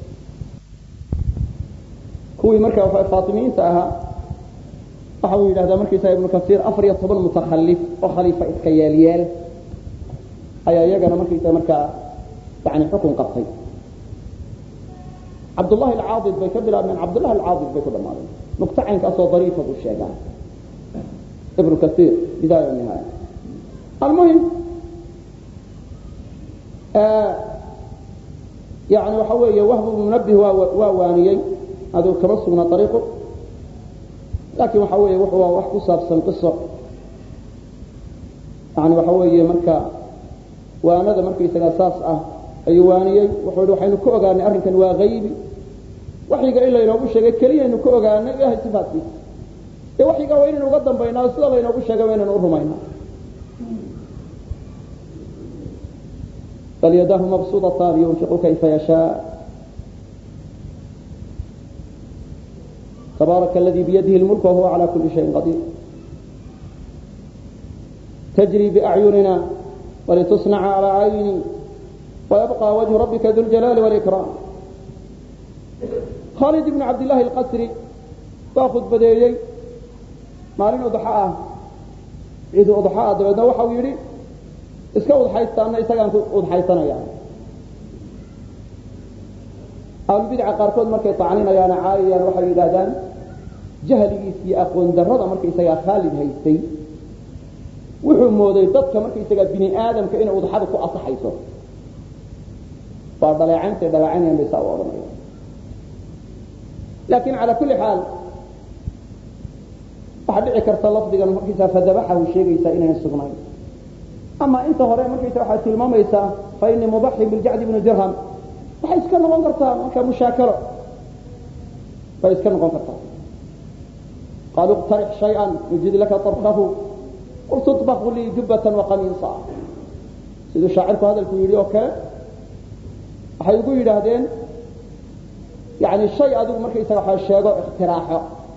kuwii marka faatimiyiinta ahaa waxa uu yidhahdaa markaisaga ibnu kasiir afar iyo toban mutakalif oo khaliifa iska yeelyeel ayaa iyagana markaisaga markaa yani xukun qabtay cabdullahi alcaadid bay ka bilaabmeen cabdullahi alcaadid bay ku dhamaadeen nukto caynkaasoo dariifa buu sheegaa ibnu kasiir bidaaya nihaaya almuhim yani waxa weeye wahbu munabih waa waa waaniyey aduu kama sugna ariiqu laakin waxa weeye wuxuu waa wax ku saabsan qiso yani waxa weeye marka waanada markaysaga saas ah ayuu waaniyey wuxuu hi waxaynu ka ogaanay arrinkan waa haybi waxyiga in laynoogu sheegay keliyaynu ka ogaanay ilahay sifaatkiisa dee waxyiga waa inaynu uga dambaynaa o sida laynoogu sheegay waa inaynu urumaynaa bal yadahu mabsuudatan yunfiqu kayfa yashaa tabaaraka aladi biyadihi lmulk wahuwa cala kuli shayin qadiir tajri biacyunina walitusnaca calى cayni ويبقى وجه ربك ذو الجلال والإكرام khالد بن عبد اللahi الqasri baa khudbadeeyey maalin udxa ah ciid udxa ah dabeedna waxa uu yidhi iska udxaystaana isagaan ku udxaysanaya ahlubidca qaarkood markay tacninayaan caayayaan waxay yidhahdaan jahligiis iyo aqoon darrada markaysagaa khaalid haystay wuxuu mooday dadka markaysagaa bini aadamka inay udxada ku asaxayso waa dhaleecaynta dhaleecaynayaan bay saa u odhanaya laakin cala kulli xaal waxaa dhici karta lafdigan markaysaa fadabaxahu sheegaysaa inayn sugnayn ama inta hore markaysa waxaad tilmaamaysaa fa inii mudaxin biljacdi bni dirham waxay iska noqon kartaa marka mushaakalo bay iska noqon kartaa qaaluu iqtarix shayئa yujid laka طarfahu qul tuطbaqu lii jubbatan waqamiisa siduu shaacirku hadalku yidhi oo kale waxay ugu yidhaahdeen yani shay adigu markaysaga waa sheego ikhtiraaxo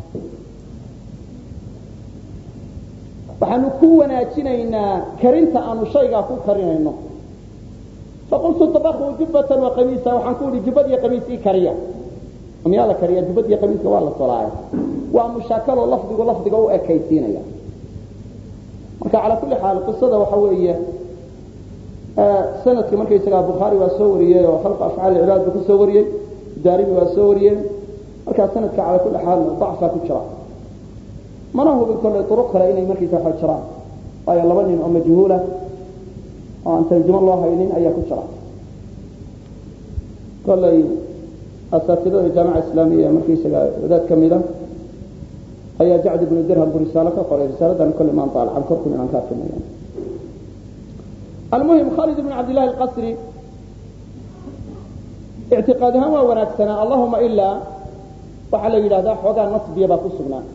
waxaanu ku wanaajinaynaa karinta aanu shaygaa ku karinayno faqultu طabaquu jubbatan waqamiisa waxaan ku idhi jubbad iyo qamiis ii kariya miyaa la kariya jubbad iyo qamiiska waa la tolaaya waa mushaakalo lafdigu lafdiga u ekaysiinaya marka calaa kulli xaal qisada waxa weeye sanadkii markaysagaa bukhaari waa soo wariyey oo khalqa afcaal cibaad buu ku soo wariyey daarimi waa soo wariyeen markaa sanadka calaa kulli xaal dacfaa ku jira mana hubin kolley duruq kale inay markaysa waxa jiraan waayo laba nin oo majhuula oo aan tarjumo loo haynin ayaa ku jira kolley asaatidada jaamica islaamiya markaysaga wadaad ka mida ayaa jacd ibnu dirham buu risaalo ka qoray risaaladan kolley maan daalacan korkun inaan ka akrinayo almuhim khalid ibn cabd llahi alqasri ictiqaad ahaan waa wanaagsanaa allahuma ilaa waxaa la yidhahdaa xoogaa nasbiya baa ku sugnaa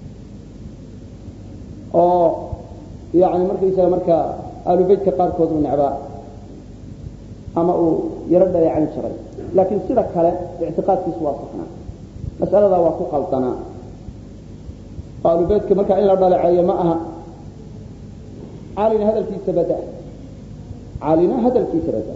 oo yani markaysaga marka aalubeytka qaarkood uu necbaa ama uu yaro dhaleecan jiray laakiin sida kale ictiqaadkiisu waa saxnaa mas'aladaa waa ku qaldanaa aalubeytka marka in la dhaleeceeyo ma aha caalina hadalkiisa bada caalina hadalkiisa bada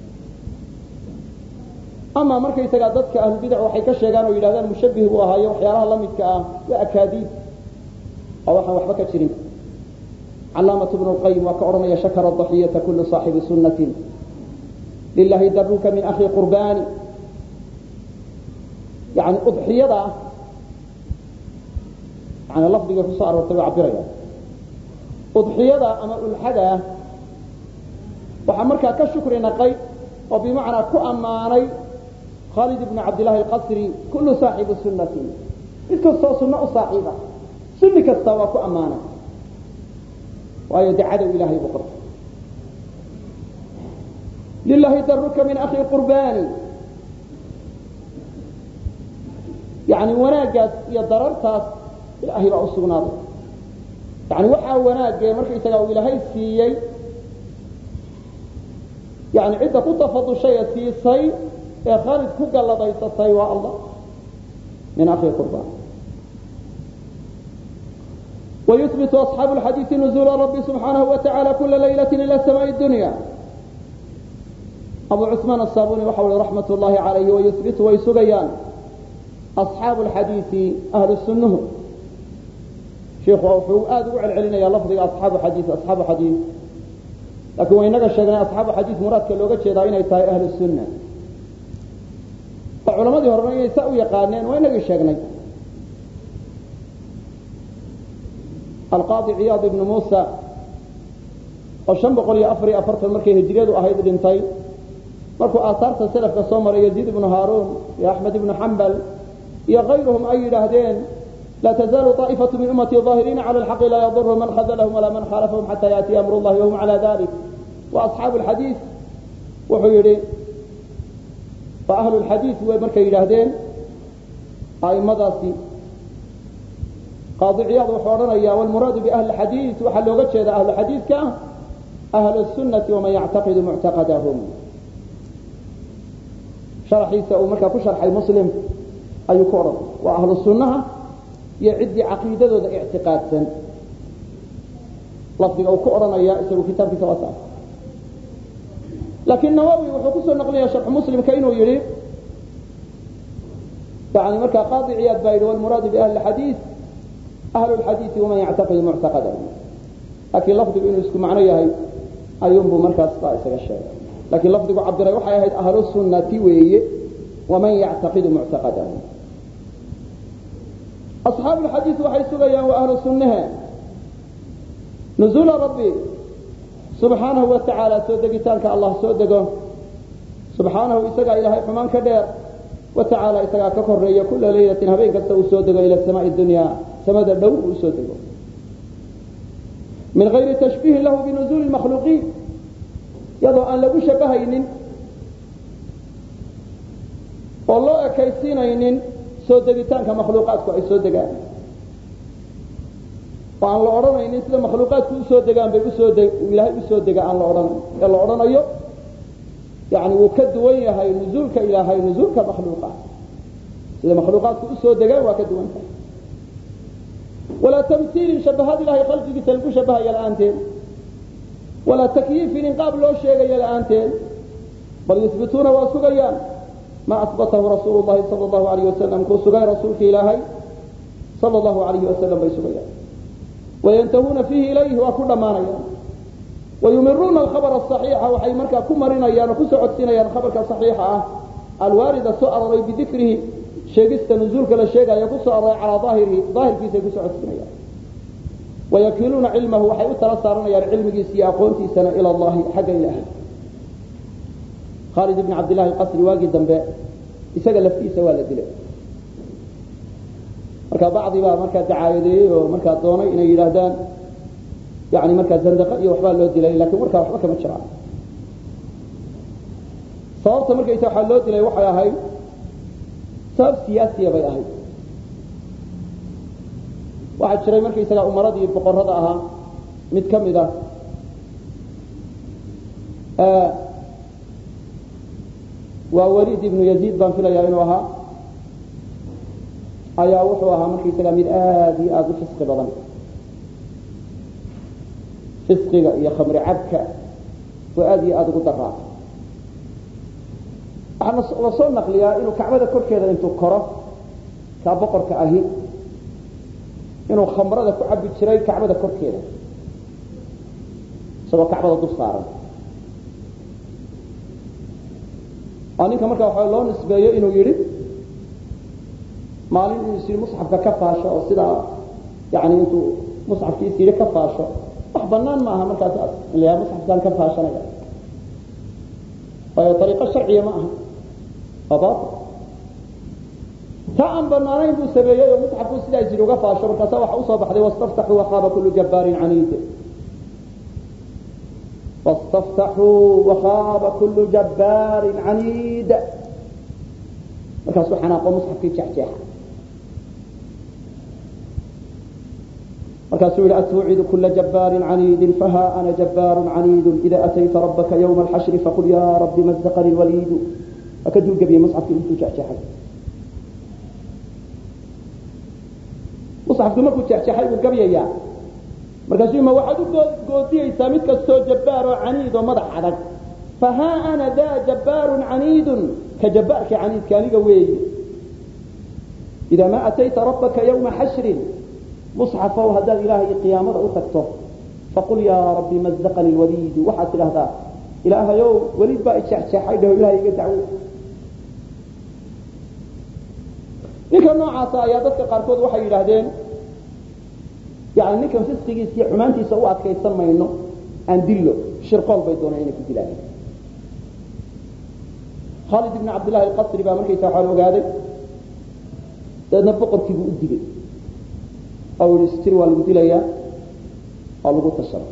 ama markaysagaa dadka ahlubidac waxay ka sheegaan oo yidhahdaan mushabih buu ahaayo waxyaalaha la midka ah waa akaadiib oo waxaan waxba ka jirin calaamaة bn اlqayim waa ka odhanaya shakara ضaxiyata kulu صaaxibi sunaةi lilahi daruka min akhi qurbani yani udxiyada yani lafdiga kusoo aroortay waa cabiraya udxiyada ama ulxada waxaa markaa ka shukri naqay oo bimacnaa ku ammaanay khalid ibn cabd llahi اlqasri kulu صaaxibi sunati mid kastoo sunno u saaxiiba sunni kasta waa ku ammaanay waayo de cadow ilahay buu qortay lilahi daruka min akhi qurbani yani wanaaggaas iyo darartaas ilaahay baa usugnaaday yani waxaa wanaagee markaysaga uu ilaahay siiyey yani cidda ku tafadushay ee siisay ee khalid ku galladaysatay waa allah min akhi qurbaan ويثبت أصحاب الحديث نزول رب سبحانه وتعالى كل ليلة إلى سماء الدنيا أبو عثمان الصابوني وحول رحمة الله عليه ويثبت ويسقيان أصحاب الحديث أهل السنة شيخ وحو آد وعل علينا يا لفظي أصحاب حديث أصحاب حديث لكن وإنك الشيخنا أصحاب حديث مراد كاللوغة شيطانين يتاي أهل السنة وعلماء دي هرمين يسأوا يقانين وإنك الشيخنا القاضي عياض بن موسى وشن بقول يا أفري أفرت المركي هجريد وأهيد بنتي مركو آثارت سلف كصومر يزيد بن هارون يا أحمد بن حنبل يا غيرهم أي لهدين لا تزال طائفة من أمتي ظاهرين على الحق لا يضر من خذلهم ولا من خالفهم حتى يأتي أمر الله وهم على ذلك وأصحاب الحديث وحيري فأهل الحديث هو مركي لهدين أي مضاسي قاضي عياض وحورنا والمراد بأهل الحديث وحل وقتش إذا أهل الحديث كان أهل السنة ومن يعتقد معتقدهم شرحيسا ومركا كشرح المسلم أي كورا وأهل السنة يعد عقيدة ذا اعتقاد سن لفظي أو كورا يا اسم كتاب في سواسا لكن النووي وحكوس النقلية شرح مسلم كأنه يريد يعني مركا قاضي عياض بايد والمراد بأهل الحديث أهل الحديث ومن يعتقد معتقدهم لكن لفظي إنه يسكن معنى هي أيوم بمركز طائسة الشيء لكن لفظي عبد الله وحي أهل السنة وي ومن يعتقد معتقدهم أصحاب الحديث وحي سغيا وأهل السنة نزول ربي سبحانه وتعالى سودقتانك الله سودقه سبحانه إسقى إلهي فمان كدير وتعالى إسقى كفرية كل ليلة هبين كستو سودقه إلى السماء الدنيا سمد الدو سودقه من غير تشبيه له بنزول المخلوقين يضع أن لو شبهين والله كيسينين سودقتان كمخلوقاتك أي سودقان وأن لا أرانين سيدا مخلوقاتك سودقان بي سودق إلهي سودقان أن لا أرانين يلا أران أيو يعني وكدوين هاي نزولك إلهي نزولك مخلوقات سيدا مخلوقاتك سودقان وكدوين هاي ولا تمثيل شبهات الله خلقك تلقوا شبه يا الآنتين ولا تكييف إنقاب لو شيء يا الآنتين بل يثبتون واسقيان ما أثبته رسول الله صلى الله عليه وسلم كو سقي رسولك إلهي صلى الله عليه وسلم بيسقيان وينتهون فيه إليه وكل ما نيان ويمرون الخبر الصحيح وحي مركا كمرنا يان كسعد سنيان خبرك صحيحة الوارد سؤال بذكره sheegista nuzuulka la sheegaya ku soo aroray calaa aahirihi daahirkiisa ku socodsinayaan wayakiluuna cilmahu waxay u tala saaranayaan cilmigiisa iyo aqoontiisana ila allahi xagga ilaahay khaalid ibn cabdillahi alqasri waagii dambe isaga laftiisa waa la dilay marka bacdi baa markaa dacaayadeeyey oo markaa doonay inay yidhaahdaan yani markaa zandaqa iyo waxbaa loo dilay lakin markaa waxba kama jiraan sababta markaysa waxaa loo dilay waxay ahayd sabab siyaasiya bay ahayd waxaa jiray markaysaga umaradii boqorada ahaa mid ka mid ah waa waliid ibnu yaziid baan filayaa inuu ahaa ayaa wuxuu ahaa markaysaga mid aada iyo aada u fisqi badan fisqiga iyo khamri cabka waa aada iyo aada ugu daraa waxaa la soo naqliyaa inuu kacbada korkeeda intuu koro kaa boqorka ahi inuu khamrada ku cabi jiray kacbada korkeeda isagoo kacbada dul saaran waa ninka markaa waxaa loo nisbeeyo inuu yidhi maalin inuu is yidhi musxafka ka faasho oo sidaa yani intuu musxafkiis yidhi ka faasho wax banaan ma aha markaas in la yaha musxafkaan ka faashanaya waayo ariiqo sharciya ma aha waa baatil ta aan banaanayn buu sameeyey oo musxafku sidaas yidhi uga faasho markaasa waxa usoo baxday wastaftaxuu waqaaba kullu jabbaarin caniid wastaftaxuu waqaaba kullu jabbaarin caniid markaasuu xanaaqo musxafkii jexjeexa markaasuu yihi atuucidu kula jabbaarin caniidin faha ana jabbaarun caniidun ida atayta rabbaka ywma alxashri faqul ya rabbi mazaqani lwaliidu waa ka dulgebiyey musxafkii intuu jexjeexay musxafkii markuu jexjeexay buu gabyayaa markaasuu ma waxaad u goodiyeysaa mid kastoo jabbaar oo caniid oo madax adag fahaa ana daa jabbaarun caniidun ka jabbaarka caniidka aniga weeye idaa ma atayta rabbaka ywma xashrin musxafow haddaad ilaahay qiyaamada u tagto faqul yaa rabbi mazaqani lwaliidu waxaad tidhahdaa ilaahayow weliid baa ijexjeexay dhaho ilahay iga dacwo ninka noocaasa ayaa dadka qaarkood waxay yidhaahdeen yani ninkan fisqigiisa iyo xumaantiisa u adkaysan mayno aan dillo shirqool bay dooneen inay ku dilaan khaalid ibn cabdillahi alqasri baa markaysa waxaan ogaaday dabeedna boqorkiibuu u digay oo yihi stir waa lagu dilayaa waa lagu tashaday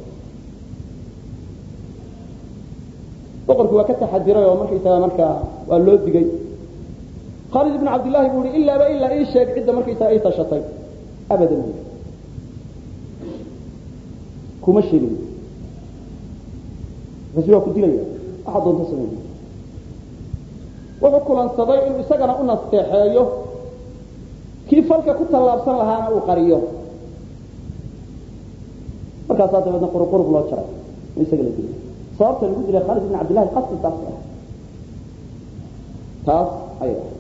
boqorkii waa ka taxadiray oo markaysaga markaa waa loo digay khaalid ibn cabdillahi buu yihi ilaaba ilaa ii sheeg cidda markaysaga ii tashatay abadan bu kuma sheegin markaasu waa ku dilaya waxaa doonta samey wuxuu kulansaday inuu isagana u nasteexeeyo kii falka ku tallaabsan lahaana uu qariyo markaasaa dabeedna quruqurub loo jaray oo isaga la dilay sababta lagu dilay khaalid ibn cabdillahi qasri taas ah taas ayay ahay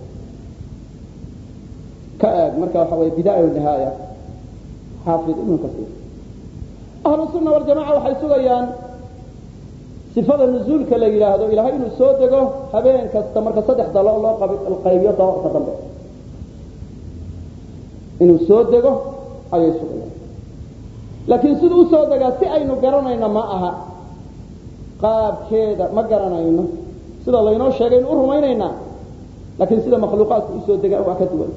ka eeg marka waxa weye bidaaya nihaaya xaafid ibnu kasiir ahlu sunna waljamaca waxay sugayaan sifada nuzuulka la yidhaahdo ilaahay inuu soo dego habeen kasta marka saddex dalo loo qaybiyo dabaqa dambe inuu soo dego ayay sugayaan laakiin siduu usoo degaa si aynu garanayno ma aha qaabkeeda ma garanayno sida laynoo sheegay aynu u rumaynaynaa laakiin sida makhluuqaadku usoo degaa waa ka duwanta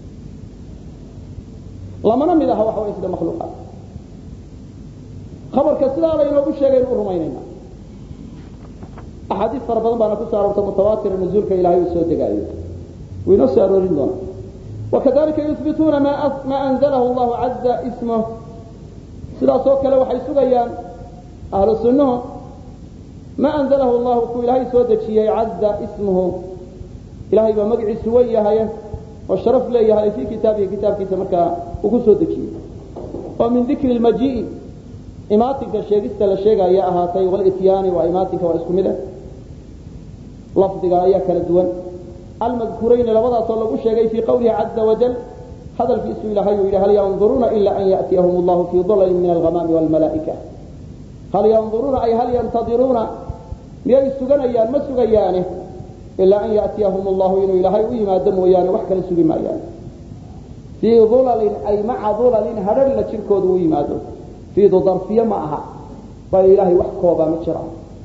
lamana mid aha waxa way sida makhluuqaadka khabarka sidaa laynoogu sheegay aynu u rumaynaynaa axaadiis fara badan baana kusoo aroortay mutawaatira nuzuulka ilahay uu soo degaayo wuu inoo soo aroorin doonaa wakadalika yuhbituuna ma anzalahu llahu caza ismah sidaas oo kale waxay sugayaan ahlu sunnuhu ma anzalahu llahu kuu ilaahay soo dejiyey caza ismuhu ilahay baa magaciisu wen yahay oo sharaf leeyahay fii kitaabihi kitaabkiisa markaa uu ku soo dejiyey oo min dikri lmajii'i imaatinka sheegista la sheegaya ahaatay walityaani waa imaatinka waa isku mid ah lafdiga ayaa kala duwan almadkuurayni labadaasoo lagu sheegay fii qawlihi caza wajal hadalkiisu ilahay uu yidhi hal yanduruuna ila an ya'tiyahum allahu fii dulalin min alghamaami waalmalaa'ika hal yanduruuna ay hal yantadiruuna miyay suganayaan ma sugayaane ilaa an ya'tiyahum allahu inuu ilaahay u yimaado mooyaane wax kale sugi maayaan fii dulalin ay maca dulalin hadharhna jirkooda u yimaado fiidu darfiye ma aha bal ilaahay wax koobaa ma jira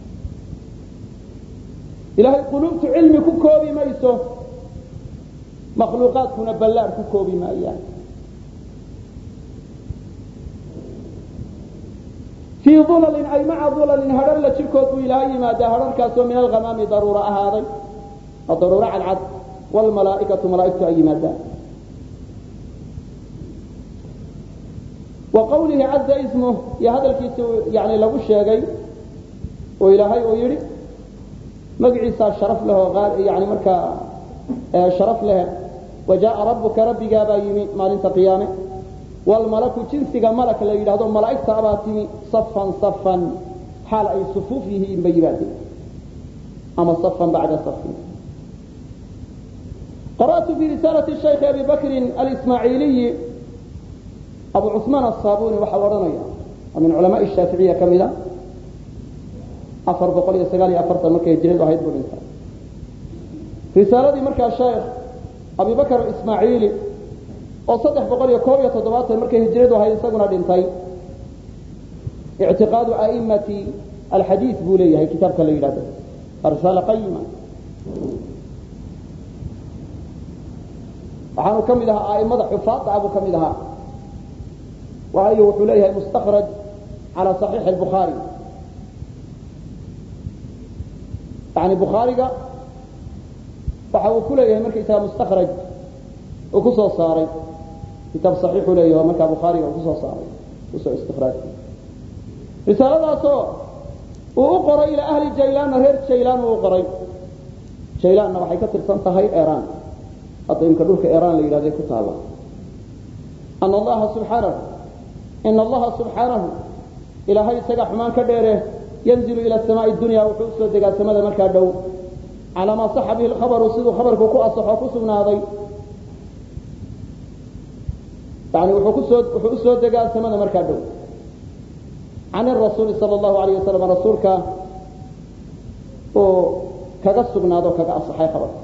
ilaahay quluubtu cilmi ku koobi mayso makhluuqaadkuna ballaar ku koobi maayaan fii dulalin ay maca dulalin hadharla jirkood buu ilaahay yimaadaa hadharkaasoo min alghamaami daruuro ahaaday oo daruuro cadcad wlmalaaikatu malaaigtu ay yimaadaan wa qawlihi caza ismuh iyo hadalkiisa yani lagu sheegay oo ilaahay uu yidhi magaciisaa sharaf leh oo yani markaa sharaf leh wajaaa rabbuka rabbigaabaa yimi maalinta qiyaame wlmalaku jinsiga malak la yidhahdo malaa'igta abaa timi safan safan xaal ay sufuuf yihiin ba yimaadeen ama safan bacda safin qara'tu fi risaalati shaykhi abi bakrin alismaaciiliyi abu cusmaan asaabuni waxaa la odhanaya oo min culamaai shaaficiya ka mida afar boqol iyo sagaal iyo afartan markay hijradu ahayd buu dhintay risaaladii markaa sheekh abi bakr ismaaciili oo saddex boqol iyo koob iyo toddobaatan markay hijradu ahayd isaguna dhintay ictiqaadu aimati alxadiid buu leeyahay kitaabka la yidhahdo risaale qayima waxaanu ka mid ahaa aimada xufaada buu ka mid ahaa waayo wuxuu leeyahay mustakraj calى صaxiixi الbukhaari yani bukhaariga waxa uu ku leeyahay markaysaga mustakraj uu ku soo saaray kitaab صaxiixu leeyahy markaa bukhaariga uu kusoo saaray kusoo istikraaj risaaladaasoo uu u qoray ilaa ahli jaylaanna reer jaylaan uu u qoray jaylaanna waxay ka tirsan tahay iran hadda imka dhulka iran la yidhahday ku taalla ana allaha subxaanahu ina allaha subxaanahu ilaahay isaga xumaan ka dheere yanzilu ila samaai dunya wuxuu usoo degaa samada markaa dhow calaa maa saxa bihi lkhabaru siduu khabarku ku asaxo ku sugnaaday yani wuxuu kusoo wuxuu usoo degaa samada markaa dhow can rasuuli sal allahu alayh wasalam rasuulka uu kaga sugnaado kaga asaxay khabarka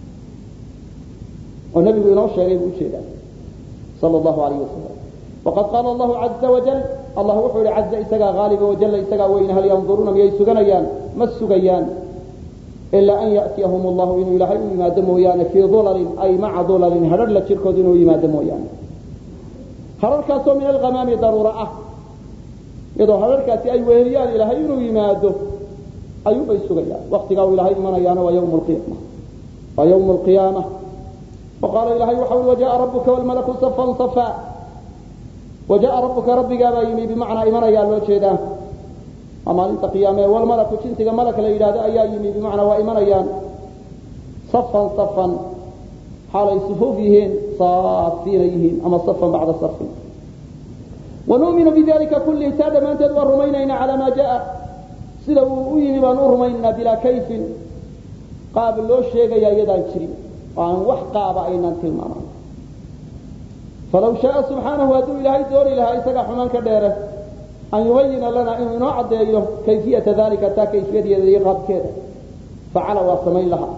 oo nebigu inoo sheegay buu ujeedaa sal allahu alayh wasalam waqad qaala allahu caza wajal allah wuxuu yihi caza isagaa haaliba wajalla isagaa weyne hal yanduruuna miyay suganayaan ma sugayaan ilaa an ya'tiyahum allahu inuu ilaahay u yimaado mooyaane fii dulalin ay maca dulalin hadhar la jirkood inuu yimaado mooyaane hadharkaasoo min alhamaami daruura ah iyadoo hadharkaasi ay weheliyaan ilaahay inuu yimaado ayuubay sugayaan waktigaa uu ilaahay imanayaana waa ywm lqiyaama waa ywm lqiyaama وqaala ilahay waxa ui wajaءa rabuka wlmalaku safan safa wajaءa rabuka rabbigaabaa yimi bimacnaa imanayaa loo jeedaa waa maalinta qiyaame wlmalaku jinsiga malak la yidhahdo ayaa yimi bimacnaa waa imanayaan safan safan xaalay sufuuf yihiin saafiina yihiin ama safan bacda safin wanu'minu bidalika kullihi taa dhammaanteed waan rumaynaynaa calaa maa jaءa sida uu u yimi baan u rumaynaynaa bilaa kayfin qaab loo sheegaya iyadaan jirin oo aan wax qaaba aynaan tilmaaman falaw shaaa subxaanahu hadduu ilaahay dooni lahaa isagaa xumaan ka dheere an yubayina lana inuu inoo caddeeyo kayfiyata dalika taa kayfiyadeeda iyo qaabkeeda facala waa samayn lahaa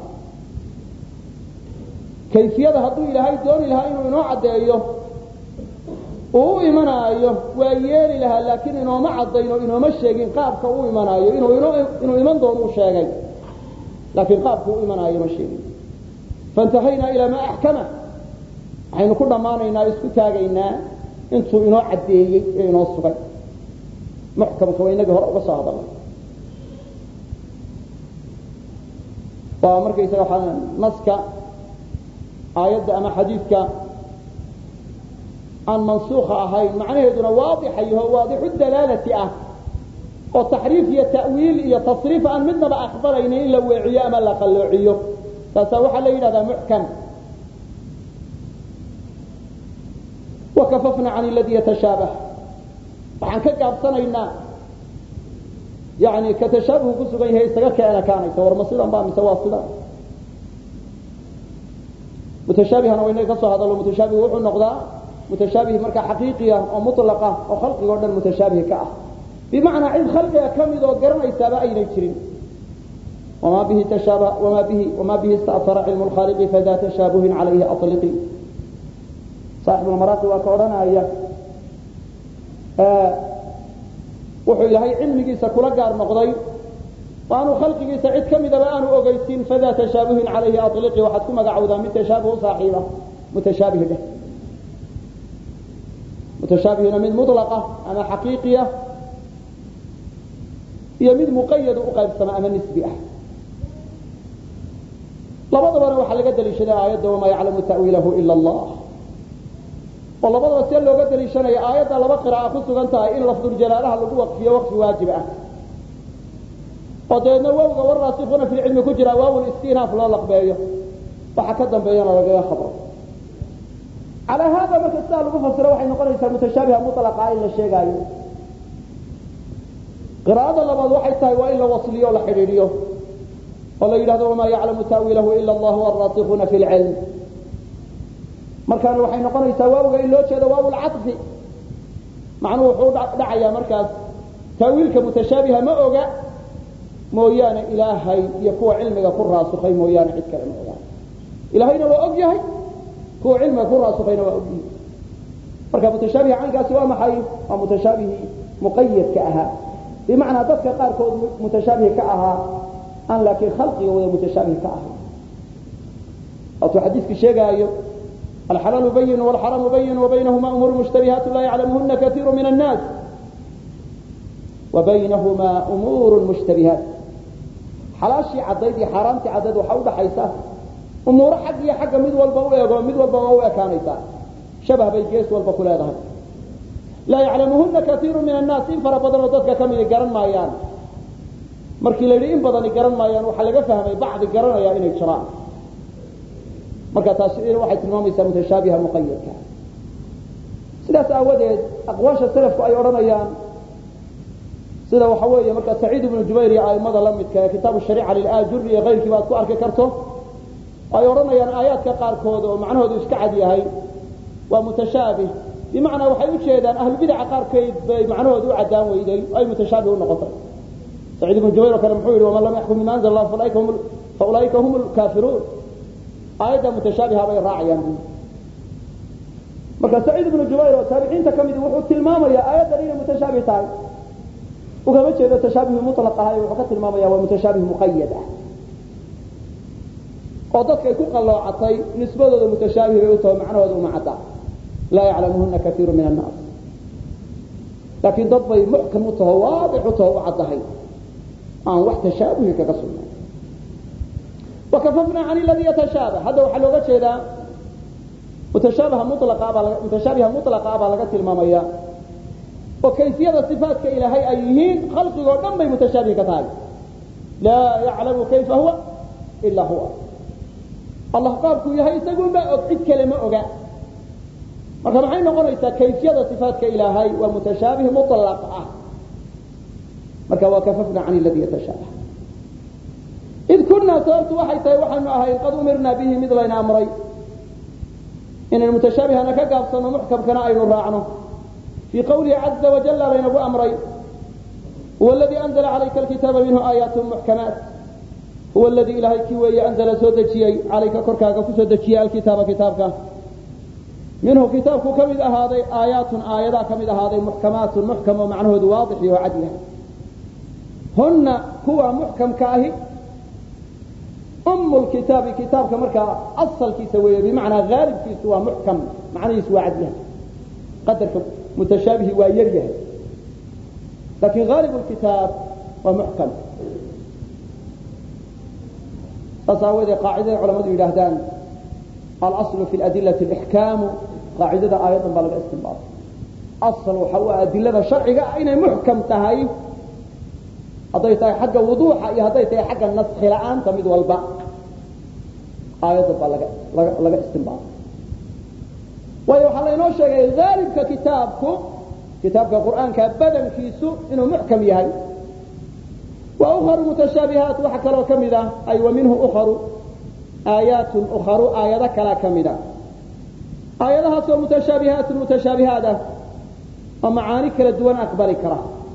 kayfiyada hadduu ilaahay dooni lahaa inuu inoo caddeeyo uu u imanaayo waa yeeli lahaa laakiin inooma caddayn oo inooma sheegin qaabka u imanaayo inuu iman doono u sheegay laakiin qaabku u imanaayo ma sheegin faintahaynaa ilaa maa axkama waxaynu ku dhammaanaynaa o isku taagaynaa intuu inoo caddeeyey ee inoo sugay muxkamka waa inagii hore uga soo hadalnay waa markaysaga waxaa naska aayadda ama xadiidka aan mansuuka ahayn macnaheeduna waadixa yaho waadixu dalaalati ah oo taxriif iyo ta'wiil iyo tasriif aan midnaba aqbalaynin in la weeciyo ama la qalloociyo taasaa waxaa la yidhahdaa muxkam wakafafna can ladii yatashaabah waxaan ka gaabsanaynaa yani ka tashaabuhu ku sugan yahay isaga keena kaanaysa war ma sidan ba mise waa sidan mutashaabihana waa inaga ka soo hadallo mutashaabih wuxuu noqdaa mutashaabih markaa xaqiiqiya oo mutlaqa oo khalqiga o dhan mutashaabih ka ah bimacnaa cid khalqiga ka mid oo garanaysaaba aynay jirin wma bihi tashaab wma bihi wma bihi ista'ara cilmu lkhaaliqi fada tashaabuhin calayhi aliqi saaxibulmaraaqi waa ka odhanaya wuxuu ilaahay cilmigiisa kula gaar noqday waanu khalqigiisa cid ka midaba aanu ogeysin fada tashaabuhin calayhi aliqi waxaad ku magacowdaa mid tashaabuh saaxiiba mutashaabih dheh mutashaabihuna mid mulaqa ama xaqiiqiya iyo mid muqayadu u qaybsama ama nisbi ah labadabana waxaa laga daliishaday aayadda wamaa yaclamu ta'wiilahu ila allah oo labadaba see looga daliishanaya aayadda laba qiraa'a ku sugan tahay in lafduljalaalaha lagu waqfiyo waqfi waajib ah oo dabeedna wawga waraasikuuna fi lcilmi ku jira waawul istinaaf loo laqbeeyo waxa ka dambeeyana lagaga khabro calaa haada marka sidaa lagu fasiro waxay noqonaysaa mutashaabiha mulaqa in la sheegaayo qiraa'ada labaad waxay tahay waa in la wasliyo o la xidhiidhiyo oo la yidhahdo wamaa yaclamu ta'wiilahu ila allah waraasikuuna fi lcilm markaana waxay noqonaysaa waawga in loo jeedo waaw lcaطfi macnuhu wuxuu dhacayaa markaas ta'wiilka mutashaabiha ma oga mooyaane ilaahay iyo kuwa cilmiga ku raasukay mooyaane cid kale ma oga ilaahayna waa og yahay kuwa cilmiga ku raasukayna waa og yihi marka mutashaabiha caynkaasi waa maxay waa mutashaabihii muqayadka ahaa bimacnaa dadka qaarkood mutashaabih ka ahaa aan laakiin khalqiga wada mutashaabih ka ahaa waatuu xadiiskii sheegaayo alxalaalu bayin wاlxaraamu bayin wabaynahuma umuuru mushtabihaat laa yaclamuhuna kaiiru min الnaas wabaynahuma umuuru mushtabihaat xalaashii caddayd iyo xaaraamtii caddayd waxaa udhaxaysa umuuro xag iyo xagga mid walba u eego mid walba waa u ekaanaysaa shabah bay gees walba ku leedahay laa yaclamuhuna kaiiru min annaas in fara badanoo dadka ka midi garan maayaan markii la yidhi in badani garan maayaan waxaa laga fahmay bacdi garanaya inay jiraan marka taasi waxay tilmaamaysaa mutashaabiha muqayadka sidaas aawadeed aqwaasha salafku ay odhanayaan sida waxa weeye marka saciid ibnu jubayr iyo aimada la midka ee kitaabu shariica lilaajuri iyo kayrkiiba aad ku arki karto ay odhanayaan aayaadka qaarkood oo macnahoodu iska cad yahay waa mutashaabih bimacnaa waxay ujeedaan ahlubidaca qaarkeed bay macnahooda u caddaan weyday ay mutashaabih unoqotay saciid ibnu jubayr oo kale muxuu yihi waman lam yaxkum bima anzl allah fa ulaa'ika hum lkaafiruun aayadda mutashaabiha bay raacayaan bu marka saciid ibnu jubayr oo taabiciinta ka midi wuxuu tilmaamaya aayaddan inay mutashaabih tahay ugama jeedo tashaabih mulaq ahay wuxuu ka tilmaamaya waa mutashaabih muqayad ah oo dadkay ku qalloocatay nisbadooda mutashaabih bay u taho macnahooda uma cadda laa yaclamuhuna kaiiru min annaas laakiin dad bay muxkam u taho waadix u taho u caddahay aan wax tashaabuhi kaga sugnay wakafafna can ladii yatashaabah hadda waxaa looga jeedaa mutashaabiha mulaqabaa mutashaabiha mulaqa baa laga tilmaamaya oo kayfiyada صifaatka ilaahay ay yihiin khalqigoo dhan bay mutashaabih ka tahay laa yaclamu kayfa huwa ila huwa allah qaabkuu yahay isagunbaa og cid kale ma oga marka maxay noqonaysaa kayfiyada صifaatka ilaahay waa mutashaabih mulaq ah marka waa kafafna can ladii yatashaabah id kunaa sababtu waxay tahay waxaanu ahayn qad umirna bihi mid layna amray inaynu mutashaabihana ka gaabsano muxkamkana aynu raacno في qwlihi عaزa وaجل laynagu amray huwa اladي أنزla عalayka الkitaaba minhu aayaat محkamaat huwa اladii ilahay kii weeye أnزla soo dejiyey calayka korkaaga kusoo dejiyey alkitaaba kitaabka minhu kitaabku ka mid ahaaday aayaatun aayadaa ka mid ahaaday muxkamaatun muxkam oo macnahoodu waadix iyo cad yahay huna kuwa muxkamka ahi um kitaabi kitaabka markaa asalkiisa weeye bimacnaa haalibkiisu waa muxkam macnihiisu waa cad yahay qadarka mutashaabihi waa yar yahay lakin haalib kitaab waa muxkam saas aawoodee qaacidada culamadu yidhaahdaan alaslu fi adilati ixkaamu qaacidada aayaddan baa laga istinbaatay asal waxa u adilada sharciga ah inay muxkam tahay hadday tahay xagga wuduuxa iyo hadday tahay xagga naski la-aanta mid walba aayaddan baa laga laga laga istinbaatay waayo waxaa laynoo sheegay haalibka kitaabku kitaabka qur'aanka badankiisu inuu muxkam yahay wa ukharu mutashaabihaat waxa kaloo ka mid ah ay wa minhu ukharu aayaatun ukharu aayado kalaa ka mid a aayadahaasoo mutashaabihaatun mutashaabihaat ah oo macaani kala duwan aqbali kara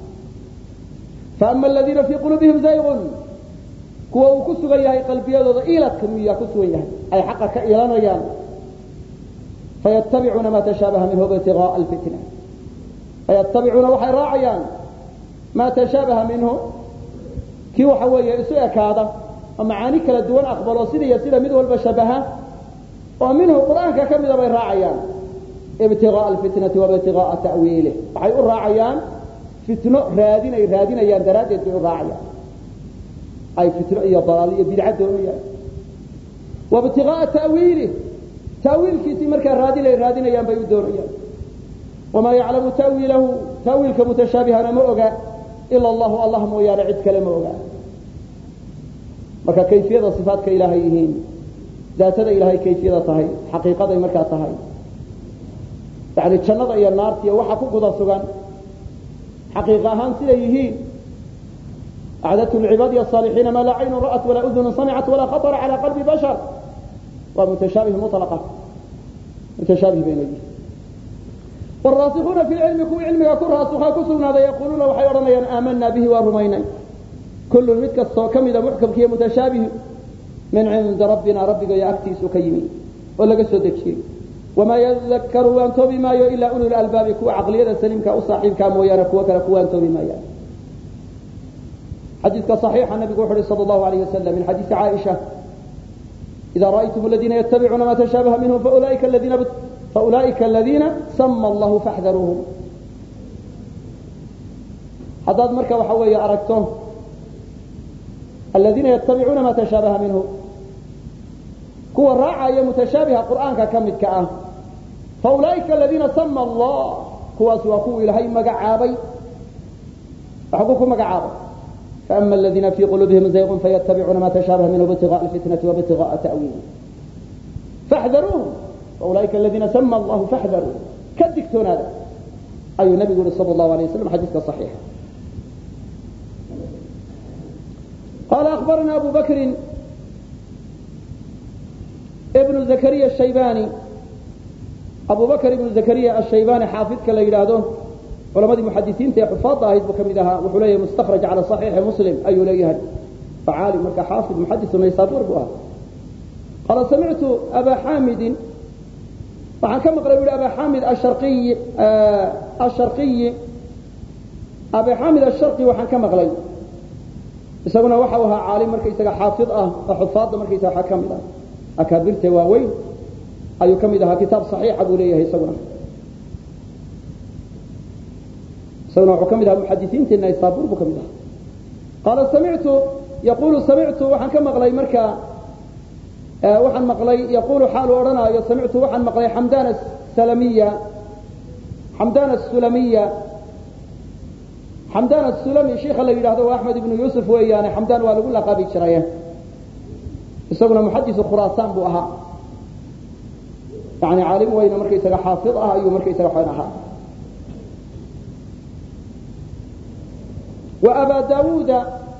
faama aladiina fii quluubihim zaygun kuwa uu ku sugan yahay qalbiyadooda iiladka miyaa ku sugan yahay ay xaqa ka iilanayaan faytabicuuna ma tashaabaha minhu ibtigaaa alfitna fayatabicuuna waxay raacayaan maa tashaabaha minhu kii waxa weeye isu ekaada oo macaani kala duwan aqbalo sida iyo sida mid walba shabaha oo minhu qur'aanka ka mida bay raacayaan ibtigaaa alfitnati waibtigaaa ta'wiilih waxay u raacayaan fitno raadinay raadinayaan daraaddeed bay u raacayaan ay fitno iyo dalaal iyo bidca doonayaan waibtigaaa ta'wiilih tawiilkiisii markaa raadinay raadinayaan bay u doonayaan wamaa yaclamu tawiilahu tawiilka mutashaabihana ma oga ila allahu allah mooyaane cid kale ma oga marka kayfiyada sifaatka ilaahay yihiin daatada ilaahay kayfiyada tahay xaqiiqaday markaa tahay yani jannada iyo naartiiy waxa ku guda sugan xaqiiq ahaan siday yihiin acdadtu lcibaadiy الصaalixiina maa laa caynu ra'at walaa udunu samicat walaa khaطra calى qalbi bashar waa mutashaabih mulqa mutashaabih bayna yihiin waraasikuuna fi cilmi kuwii cilmiga ku raasuka ku sugnaaday yaquluuna waxay odhanayaan aamanaa bihi waa rumaynay kullun mid kastoo ka mida muxkamkiiyo mutashaabihi min cindi rabbina rabbigayo agtiisu ka yimi oo laga soo dejiyey wamaa yadakaru waan toobi maayo ilaa ulu lalbaabi kuwa caqliyada saliimka u saaxiibkaa mooyaane kuwo kale kuwaan toobi maayaan xadiidka صaxiixa nabigu wuxu uhi sal اllahu alayh wasalam min xadiisi caaisha إذا رأيتم الذين يتبعون ما تشابه منه فأولئك الذين بت... فأولئك الذين سمى الله فاحذروهم haddaad marka waxa weeye aragto aladiina yatabicuuna ma tashaabaha minhu kuwa raacaya mutashaabiha qur'aanka ka midka ah faulaa'ika aladiina sama allah kuwaasi waa kuwa ilaahay magacaabay waxbuu ku magacaabay faama aladiina fii quluubihim zayqun fayatabicuuna ma tashaabaha minhu ibtigaء alfitnati wabtigaءa ta'wiili faxdaruuhum faulaa'ika aladiina sama allahu faxdaruuhum ka digtoonaada ayuu nabigu yihi sal allahu alay waslam xadiiska saxiixa قال أخبرنا أبو بكر ابن زكريا الشيباني أبو بكر بن زكريا الشيباني حافظ كلا يلاده علماء المحدثين تي حفاظ هيد بكمدها وحليه مستخرج على صحيح مسلم أي ليه فعالي مركا حافظ محدث ويسابور بها قال سمعت أبا حامد وعن كم قرأ أبا حامد الشرقي آه الشرقي أبا حامد الشرقي وعن كم قرأ isaguna waxa ahaa caalim markaysaga xaafid ah oo xufaadda markaysaga waxaa ka mid ah akaabirta waaweyn ayuu ka mid ahaa kitaab saxiixa buu leeyahay isaguna isaguna wuxuu ka mid ahaa muxadisiinteena isaabuur buu ka mid ahaa qaala samictu yaqulu samictu waxaan ka maqlay marka waxaan maqlay yaqulu xaalu odhanaayo samictu waxaan maqlay xamdana salamiya xamdana sulamiya xamdaan asulami sheikha la yidhahdo waa axmed ibnu yuusuf weeyaane xamdaan waa lagu laqaabi jiray isaguna muxadisu khuraasaan buu ahaa yani caalim weyne markaysaga xaafid ah ayuu markaysaga xn ahaa wa aba daawuuda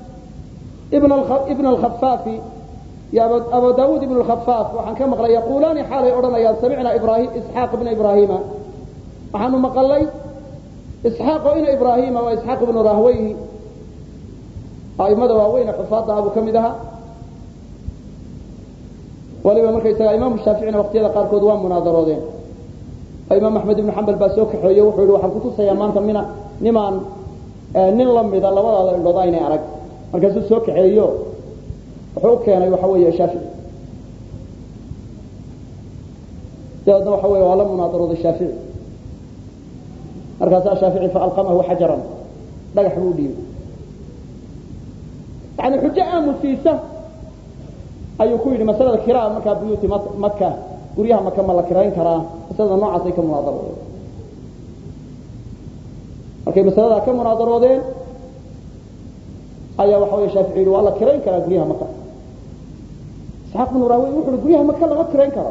ibn alkhafaafi iyo aba daawuud ibn lkhafaaf waxaan ka maqlay yaqulaani xaalay odhanayaan samicna ibrahim isxaaq ibna ibraahima waxaanu maqalay isxaaqo ina ibraahima waa isxaaq ibnu rahweyhi aimada waaweyne xufaadda abuu ka mid ahaa waliba markaysaga imaamu shaaficina waqtiyada qaarkood waa munaadaroodeen oo imaam axmed ibnu xambal baa soo kaxeeye wuxuu yihi waxaan kutusayaa maanta mina nimaan nin lamida labadaada indhood aynay arag markaasuu soo kaxeeyo wuxuu u keenay waxa weeye shaafici dabeedna waxa wey waa la munaadarooday shaafici markaasaa shaafici faalqamahu xajaran dhagax buu dhiibay yani xujo aamusiisa ayuu ku yidhi masalada kiraa markaa buyuuti maka guryaha maka ma la kirayn karaa masalada noocaasay ka munaadaroodeen markay masaladaa ka munaadaroodeen ayaa waxa wey shaafici yidhi waa la kirayn karaa guryaha maka isxaaq bnu rahwey wuxu uhi guryaha maka lama kirayn karo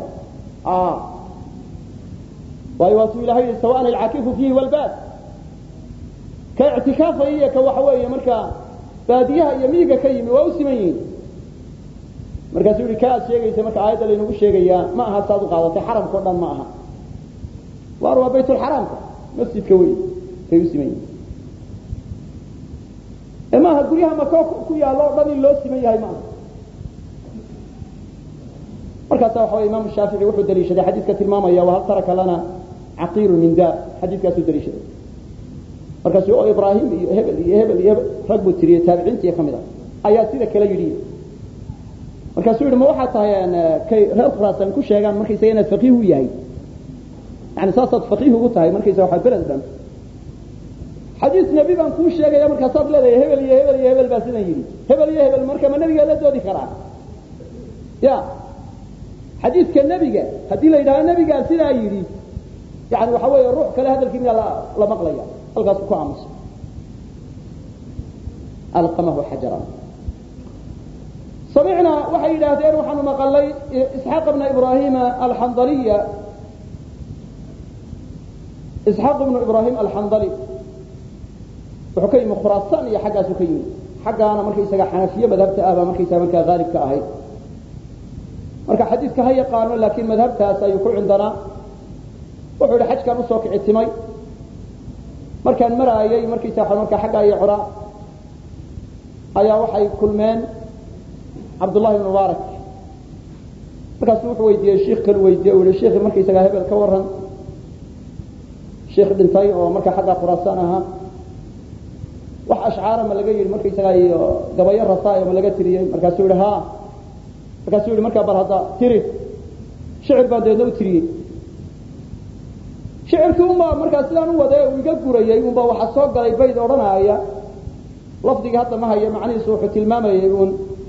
waayo waatuu ilahay yihi sawaan alcakifu fiihi walbaad ka ictikaafaya iyo ka waxa weeye markaa baadiyaha iyo miyiga ka yimi waa u siman yihiin markaasuu yihi ka aad sheegaysa marka aayadda laynagu sheegayaa ma aha saad u qaadatay xaramka o dhan ma aha waar waa baytulxaraamka masjidka wey kay u siman yihiin e maaha guryaha maka ku yaallo o dhan in loo siman yahay maaha markaasa waxa wey imaamu shaafici wuxuu daliishaday xadiiska tilmaamaya wahal taraka lana caqiilu min daar xadiiskaasuu daliishaday markaasu oo ibraahim iyo hebel iyo hebel iyo hebel rag buu tiriyey taabiciintii ka mid a ayaa sida kale yidhi markaasuu yihi ma waxaa tahay kay reer khuraasan ku sheegaan markaysaga inaad faqiih u yahay yani saasaad faqiih ugu tahay markaysa waa beled dhan xadiis nebi baan kuu sheegaya markaasaad leedahay hebel iyo hebel iyo hebel baa sidan yidhi hebel iyo hebel marka ma nebigaa la doodi karaa ya xadiiska nebiga haddii la yidhahdo nebigaa sidaa yidhi yani waxa weeye ruux kale hadalkii miyaa la maqlaya halkaas ku aamusa alqamahu xajaran samicnaa waxay yidhaahdeen waxaanu maqalay isxaaq bna ibrahima alxandaliya isxaaq ibnu ibrahim alxandali wuxuu ka yimi khuraasaan iyo xaggaasuu ka yimi xaggaana markaysaga xanafiye madhabta ah baa markaysaga markaa haalibka ahayd marka xadiidka ha yaqaano laakiin madhabtaas ayuu ku cindanaa wuxuu yihi xajkaan usoo kici timay markaan maraayay markaysa markaa xaggaa iyo cora ayaa waxay kulmeen cabdullahi ibn mubaarak markaasu wuxuu weydiiyey shiikh kalu weydiiye u yihi shiikhi markaysagaa hebel ka waran shiikh dhintay oo markaa xaggaa khuraasaan ahaa wax ashcaara ma laga yidhi markaysagaa iyo gabayo rasaayo ma laga tiriyey markaasuu yihi ha markaasuu yihi markaa bal hadda tiri shicir baan dabeedna u tiriyey shicirkii unbaa markaa sidaan u wade uu iga gurayey unbaa waxaa soo galay bayd odhanaaya lafdigii hadda ma haya macnihiisu wuxuu tilmaamayay uun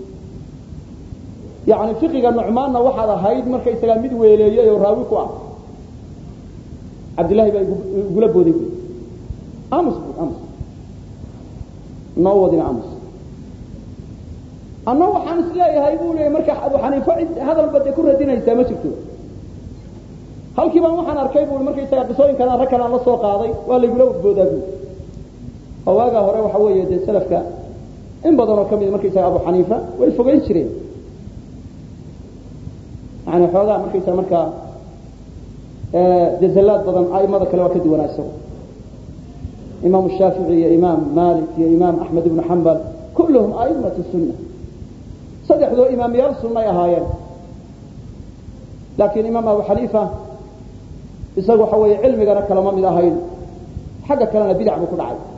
yani fiqiga nucmaanna waxaad ahayd markaysagaa mid weeleeyey oo raawi ku ah cabdillahi baa igula booday bu amus bu amus noo wadina amus anna waxaan isleeyahay bu leeyay marka abu xaniifa cid hadalba dee ku radinaysaa ma jirto halkii baan waxaan arkay bu markaysaga qisooyinkan rag kalaan la soo qaaday waa laygula boodaa bu oo waagaa hore waxa weeye dee salafka in badan oo kamid markaysaga abu xaniifa way fogeyn jireen yani xoogaa markaysa markaa jazallaad badan aimada kale waa ka duwanaa isagu imaam shaafici iyo imaam malik iyo imaam axmed ibnu xambal kulluhum aimatu sunna saddexdoo imaamyaal sunnay ahaayeen laakiin imaam abu xaniifa isagu waxa weeye cilmigana kalama mid ahayn xagga kalena bidac buu ku dhacay